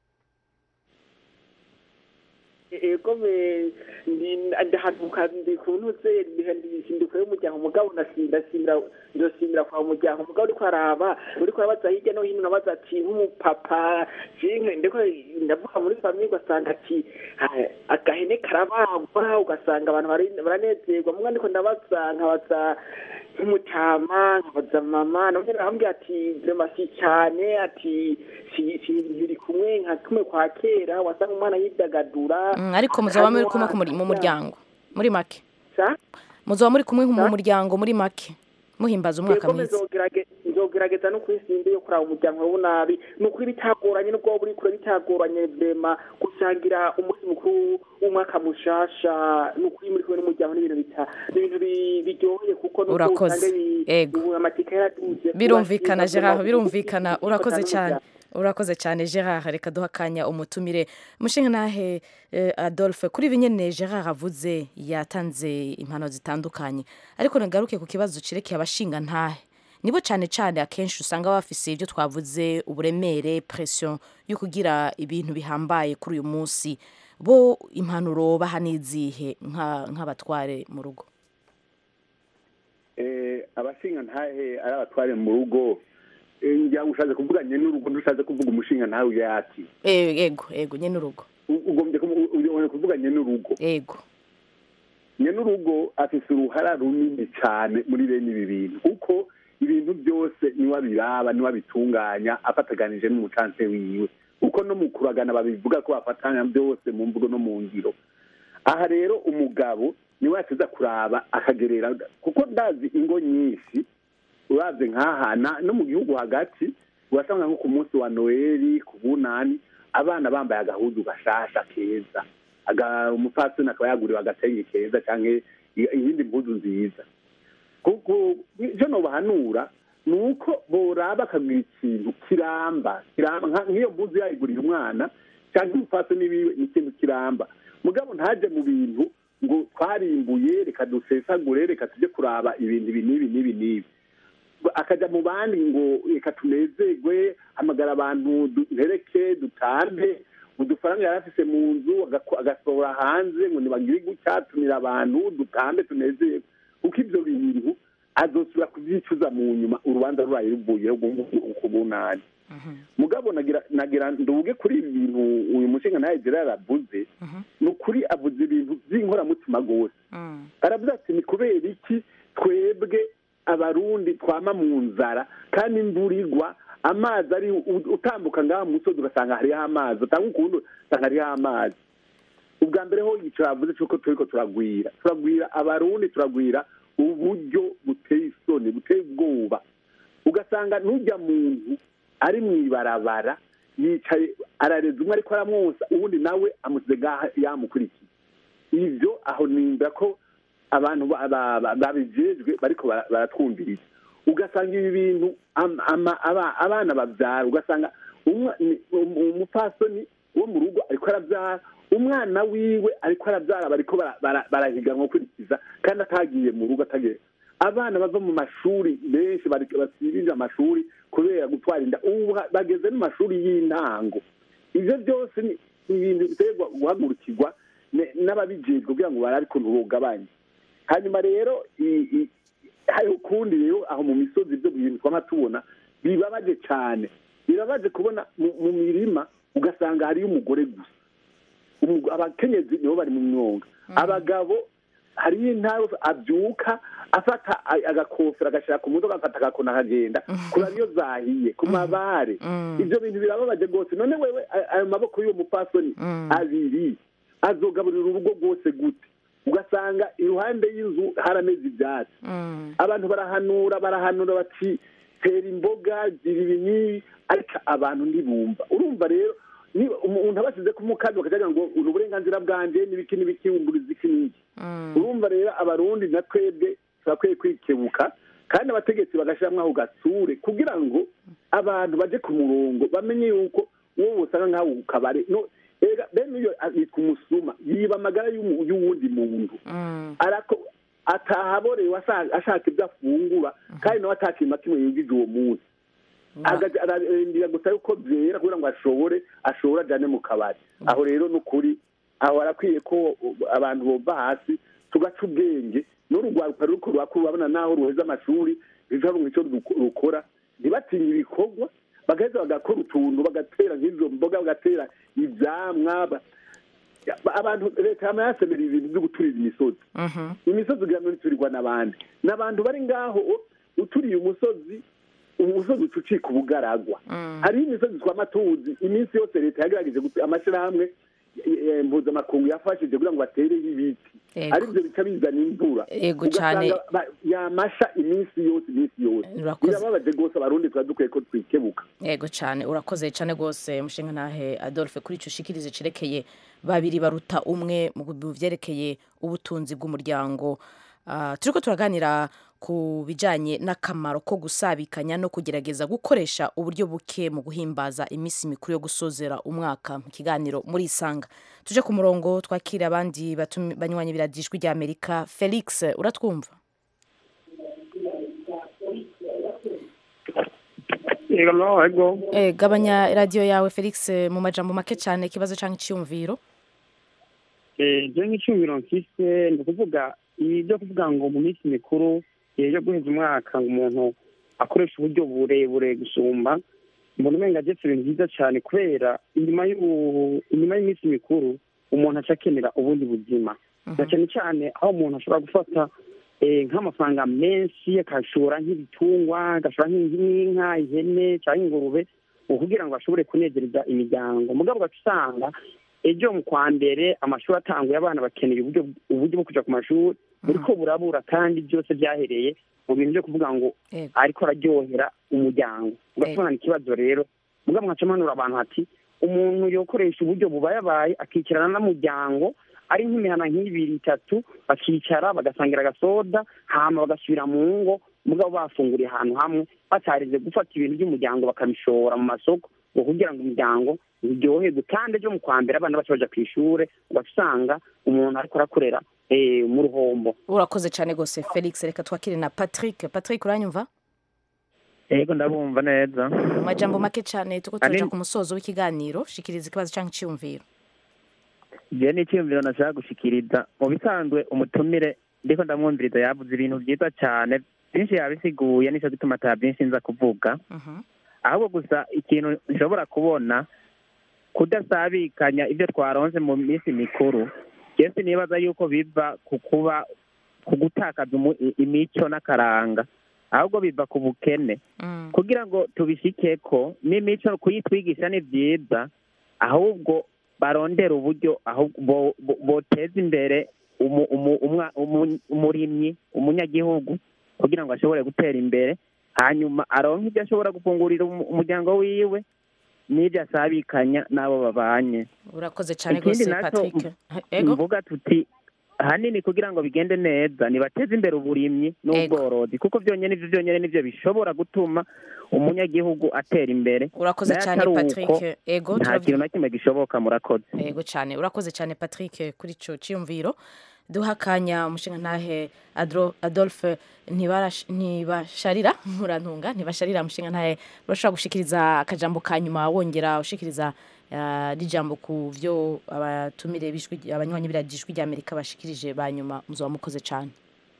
ego me ndahanuka ndi ku ntuze ndikure y'umuryango mugabo ndasimira ndosimira kwa muryango mugabo uriko araba uriko arabaza hirya no hino nabaza ati nk'umupapa jinke ndiko ndavuga muri famiye ugasanga ati "Ah, agahene karabagwa ugasanga abantu bari- baranezerwa mugabo ndiko ndabaza nkabaza nk'umutama nkabaza mama nabyo arambwira ati vrema si cyane ati si si ntiri kumwe nka kumwe kwa kera wasanga umwana yidagadura Mm, ariko muzaba muri akanywa, kumwe ku muri- mu akarya. muryango muri make Sa? muzaba muri kumwe mu muryango muri make muhimbaza umwaka Yego, mwiza nzogerage- nzogerageza no kwisimba yo kuraba umuryango w'unabi ni ukuri bitagoranye nubwo waba uri kure bitagoranye vema gusangira umunsi mukuru w'umwaka mushasha ni ukuri muri kumwe n'umuryango n'ibintu bita ni ibintu bi- biryoheye kuko nubwo Urakoze. usanga bi- Ego. ubu amatike yaraduze birumvikana kubashinga gerard vema, birumvikana urakoze bifatana cyane n'umuryango. urakoze cyane gerard reka duha akanya umutumire mushinga nahe eh, adolphe kuri ibi nyene gerard avuze yatanze impano zitandukanye ariko nagaruke ku kibazo cerekeye abashinga ntahe nibo cyane cyane akenshi usanga bafise ibyo twavuze uburemere pression yo kugira ibintu bihambaye kuri uyu munsi bo impanuro baha n'izihe nka- nk'abatware mu rugo eh, abashinga ntahe ari abatware mu rugo eh, ngira ngo ushatse kuvuga nyene urugo ntushatse kuvuga umushinga ntahe uyati Eh, ego ego nyene urugo U- ugombye kuvu- u- ugombye kuvuga nyene urugo ego nyene urugo afise uruhara runini cyane muri bene ibi bintu kuko ibintu byose niwe abiraba niwe abitunganya afataganije n'umucanse wiwe kuko no mu kuragana babivuga ko bafatanya byose mu mvugo no mu ngiro aha rero umugabo niwe yateza kuraba akagerera kuko ndazi ingo nyinshi uravye nk'ahana no mu gihugu hagati urasanga nko ku munsi wa noeli ku bunani abana bambaye agahuzu gashasha keza aga umupfasoni akaba yaguriwe agatenge keza canke i- iyindi mpuzu nziza kuko ivyo nobahanura ni uko boraba akagira ikintu kiramba kiramba nka- nk'iyo mpuzu yayiguriye umwana canke umupfasoni wiwe ni ikintu kiramba mugabo ntaje mu bintu ngo twarimbuye reka dusesagure reka tujye kuraba ibintu ibi n'ibi n'ibi n'ibi akaja mu bandi ngo reka tunezerwe hamagara abantu duhereke dutambe udufaranga yari afise mu nzu agako- agasohora hanze ngo nibagire gutya tumira abantu dutambe tunezerwe kuko ivyo bintu azosubira kuvyicuza mu nyuma urubanza ruraye ruvuyeho ku bunani mugabo nagira nagira nduge kuri ibi bintu uyu mushinga ntaye gerard avuze ni ukuri avuze ibintu by'inkoramutima rwose aravuze ati ni kubera iki twebwe abarundi twama mu nzara kandi imvura igwa amazi ari u- utambuka ngaha mu musozi ugasanga hariho amazi utanga ukundi usanga hariho amazi ubwa mbere ho yicara avuze cyuko turiko turagwira turagwira abarundi turagwira uburyo buteye isoni buteye ubwoba ugasanga n'ujya muntu ari mu ibarabara yicaye arareza umwe ariko aramwonsa uwundi nawe amusize ngaha yamukurikiye ivyo aho nimba ko abantu ba- ba- ba- babijejwe bariko bara- baratwumviriza ugasanga ibi bintu am- ama- aba- abana bavyara ugasanga umwa- ni- um- umupfasoni wo mu rugo ariko aravyara umwana wiwe ariko aravyara bariko bara- bara- barahiganwa gukurikiza kandi atagiye mu rugo atagiye abana bava mu mashuri benshi bari- basibije amashuri kubera gutwara inda ubu ha- bageze no mu mashuri y'intango ivyo byose ni ni ibintu biterwa guhagurukirwa ne- n'ababijejwe kugira ngo barabe ukuntu bogabanya hanyuma rero i- i- hari ukundi rero aho mu misozi ibyo bintu twama tubona bibabaje cyane birabaje kubona mu- mu mirima ugasanga hariyo umugore gusa Umu- abakenyezi nibo bari mu myonga abagabo hariyo intara abyuka afata a- agakofero agashyira ku mutwe agafata agakona akagenda kuraba iyo zahiye ku mabare ibyo bintu birababaje rwose none wewe a- ayo maboko y'uwo mupfasoni abiri azogaburira urugo rwose gute ugasanga iruhande y'inzu harameze ibyatsi abantu barahanura barahanura bati tera imboga gira ibi n'ibi ariko abantu ntibumva urumva rero niba umuntu abasize ku mukazi bakagira ngo ni uburenganzira bwanjye n'ibiki n'ibiki umburiza iki n'iki urumva rero abarundi na twebwe turakwiye kwikebuka kandi abategetsi bagashyiramo ako gatsure kugira ngo abantu baje ku murongo bamenye yuko wowe usanga nk'aho ku kabari no ega bene iyo yitwa umusuma yiba amagara y'umu- y'uwundi muntu arako atahaborewe asa- ashaka ibyo afungura kandi nawe atakintu na kimwe yinjije uwo munsi Agaca- ararindira gusa yuko byera kugira ngo ashobore ashobore ajyane mu kabari aho rero ni ukuri aho harakwiye ko abantu bova hasi tugaca ubwenge n'urugwaruka ruriko rurakura urabona naho ruheza amashuri ruja icyo rukora ntibatinye ibikorwa bagaheza bagakora utuntu bagatera nk'izo mboga bagatera ivyamwa ba- ba- abantu leta yama yasemera ibintu vyo guturira imisozi imisozi ugira ngo ntiturirwa n'abandi n'abantu bari ngaho uturiye umusozi umusozi uca ucika ubugaragwa hariho imisozi twama tuzi iminsi yose leta yagerageje gutu- amashirahamwe eh, mpuzamakungu yafashije kugira ngo batereho ibiti Yego. aribyo bica bizana imvura Yego Ugasanga cane. ba- yamasha iminsi yose iminsi yose Urakoze. birababaje rwose abarundi tuba dukwiye ko twikebuka yego cyane urakoze cyane rwose mushinga ntahe adolphe kuri icyo ushikirize cerekeye babiri baruta umwe mu byerekeye ubutunzi bw'umuryango Ah, turiko turaganira ku bijyanye n'akamaro ko gusabikanya no kugerageza gukoresha uburyo buke mu guhimbaza iminsi mikuru yo gusozera umwaka mu kiganiro muri isanga tuje ku murongo twakira abandi batumi- banywanyi biradijwi rya amerika felix uratwumva Yego no, ego. Eh, gabanya radiyo yawe felix mu majambo make cyane ikibazo cyangwa icyiyumviro Eh, je nk'icyumviro mfise ni ukuvuga ibi byo kuvuga ngo mu minsi mikuru eh, yo guheza umwaka ngo umuntu akoresha uburyo burebure gusumba mbona umenga jetse ibintu byiza cyane kubera inyuma y'u- inyuma y'iminsi mikuru umuntu aca akenera ubundi buzima na cyane cyane aho umuntu ashobora gufata eh, nk'amafaranga menshi akashora nk'ibitungwa agashora nk'inka ihene cyangwa ingurube ubu kugira ngo ashobore kunezereza imiryango mugabo ugaca usanga ejo mu kwa mbere amashuri atanguye abana bakeneye uburyo uburyo bwo kuja ku mashuri buriko burabura kandi byose byahereye mu bintu byo kuvuga ngo ariko araryohera umuryango ugasanga ikibazo rero mugabo nkaca mpanura abantu ati umuntu yokoresha uburyo bubayabaye akicarana n'umuryango ari nk'imihana nk'ibiri itatu bakicara bagasangira agasoda hama bagasubira mu ngo mugabo bafunguriye ahantu hamwe batarize gufata ibintu by'umuryango bakabishora mu masoko ngo kugira ngo umuryango uryoherwe kandi ejo mu kwa mbere abana bacu baja ku ishure ugasanga umuntu ariko arakorera eh, mu ruhombo urakoze cyane rwose felix reka twakire na patrick patrick uranyumva yego ndabumva neza mu majambo make cyane tuko turaja Anin- ku musozo w'ikiganiro shikiriza ikibazo cyangwa icyiyumviro je n'icyiyumviro nashaka gushikiriza mu bisanzwe umutumire ndiko ndamwumviriza yavuze ibintu byiza cyane byinshi yabisiguye nico gituma ata byinshi nza kuvuga ahubwo gusa ikintu nshobora kubona kudasabikanya ibyo twaronse mu minsi mikuru jesi nibaza yuko biva ku kuba ku gutakaza umu- i- imico n'akaranga ahubwo biva ku bukene kugira ngo tubishikeko n'imico kuyitwigisha ni byiza ahubwo barondera uburyo ahubwo bo- bo- boteza imbere umu- umu- umwa- umu- umurimyi umunyagihugu kugira ngo ashobore gutera imbere hanyuma aronke ibyo ashobora gufungurira umu- umuryango wiwe n'ibyo asabikanya n'abo babanye urakoze cyane ikindi rwose naco patrick ego mvuga tuti ahanini kugira ngo bigende neza nibateze imbere uburimyi n'ubworozi kuko byonyine ibyo byonyine nibyo bishobora gutuma umunyagihugu atera imbere Urakoze Nayo cyane, atari Patrick. uko, Ego, nta turav- kintu na kimwe gishoboka murakoze yego cyane urakoze cyane patrick kuri icyo cyiyumviro duha akanya umushinga ntahe Adro- adolphe ntibarash- ntibasharira murantunga ntibasharira umushinga ntahe urashobora gushikiriza akajambo ka nyuma wongera ushikiriza ah, n'ijambo ku byo abatumire b'ijwi- abanywanyi b'ijwi rya amerika bashikirije ba nyuma muzaba mukoze cyane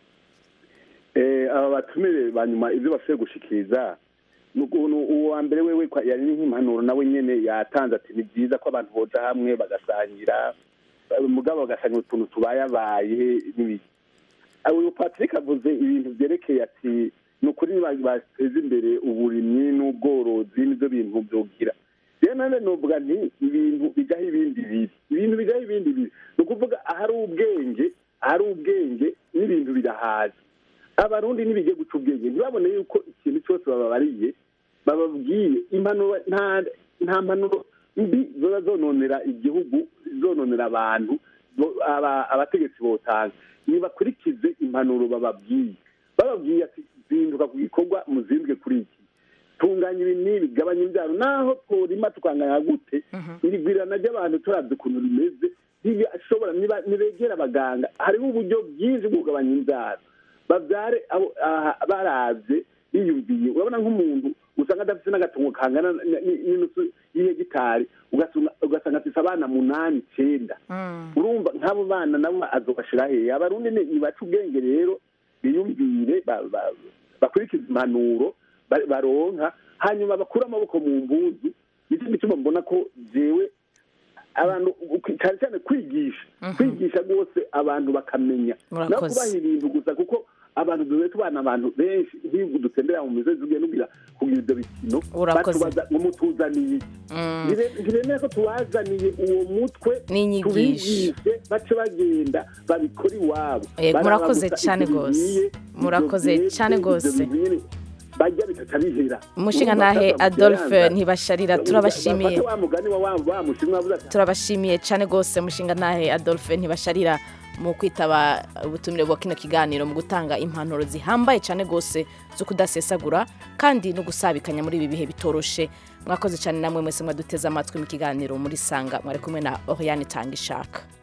Eh, aba batumire ba nyuma ibyo bashoboye gushikiriza ni ukuntu uwa mbere wewe kwa- yari nk'impanuro nawe nyene yatanze ati ni byiza ko abantu boja hamwe bagasangira eh, mugabo bagasangira utuntu tubayabaye n'ibiki Ah, uyu patrick avuze ibintu byerekeye ati ni ukuri ba- bateza imbere uburimyi n'ubworozi nibyo bintu byogira rero nane novuga nti ibintu bijaho ibindi bibi ibintu bijaho ibindi bibi ni ukuvuga ahari ubwenge ahari ubwenge n'ibintu birahaza abarundi ntibijye guca ubwenge ntibabone yuko ikintu cyose bababariye bababwiye impanuro nta nta mpanuro mbi ziba zononera igihugu zononera abantu bo- aba- abategetsi botanga nibakurikize impanuro bababwiye bababwiye ati zinduka ku gikorwa muzinduke kuri iki tunganya ibi n'ibi gabanya imbyaro naho tworima tukanganya gute irigwirana ry'abantu turazi ukuntu rimeze ntibashobora niba- nibegera abaganga hariho uburyo bwinshi bwo kugabanya imbyaro babyare abo- aha, baravye biyumviye urabona nk'umuntu usanga adafite n'agatungo kangana n- n- n'inusu y'ihegitari ugasanga- ugasanga afise abana munani icenda urumva nk'abo bana nabo azobashira hehe abarundi ni- nibaca ubwenge rero biyumvire ba- ba- bakurikize impanuro ba- baronka hanyuma bakure amaboko mu mbuzu nicyo gituma mbona ko jewe abantu cyane cyane kwigisha kwigisha rwose abantu bakamenya no Murakoze. kubaha ibintu gusa kuko abantu duhe tubana abantu benshi nk'iyo dutembera mu misozi tugiye nugira kugira ibyo bikino Urakoze. batubaza ngo mutuzaniye iki Mm. Ntire- ntiremeye ko tubazaniye uwo mutwe N'inyigisho. tubigishe bace bagenda babikora iwabo Yego, Baraba murakoze gusa cyane ibyo rwose. bigiye, Murakoze ibyo cyane byeze, rwose. ibyo bintu nyine bajya bitaca bihera umushinga Urumva ntahe sasa adolphe mukiranza, ntibasharira turabashimiye bafate wa mugani wa wa wa mushinwa avuze ati turabashimiye cyane rwose mushinga ntahe adolphe ntibasharira mu kwitaba ubutumire bwa kino kiganiro mu gutanga impanuro zihambaye cyane rwose zo kudasesagura kandi no gusabikanya muri ibi bihe bitoroshe mwakoze cyane namwe mwese mwaduteze amatwi mu kiganiro muri sanga mwari kumwe na oriane tanga ishaka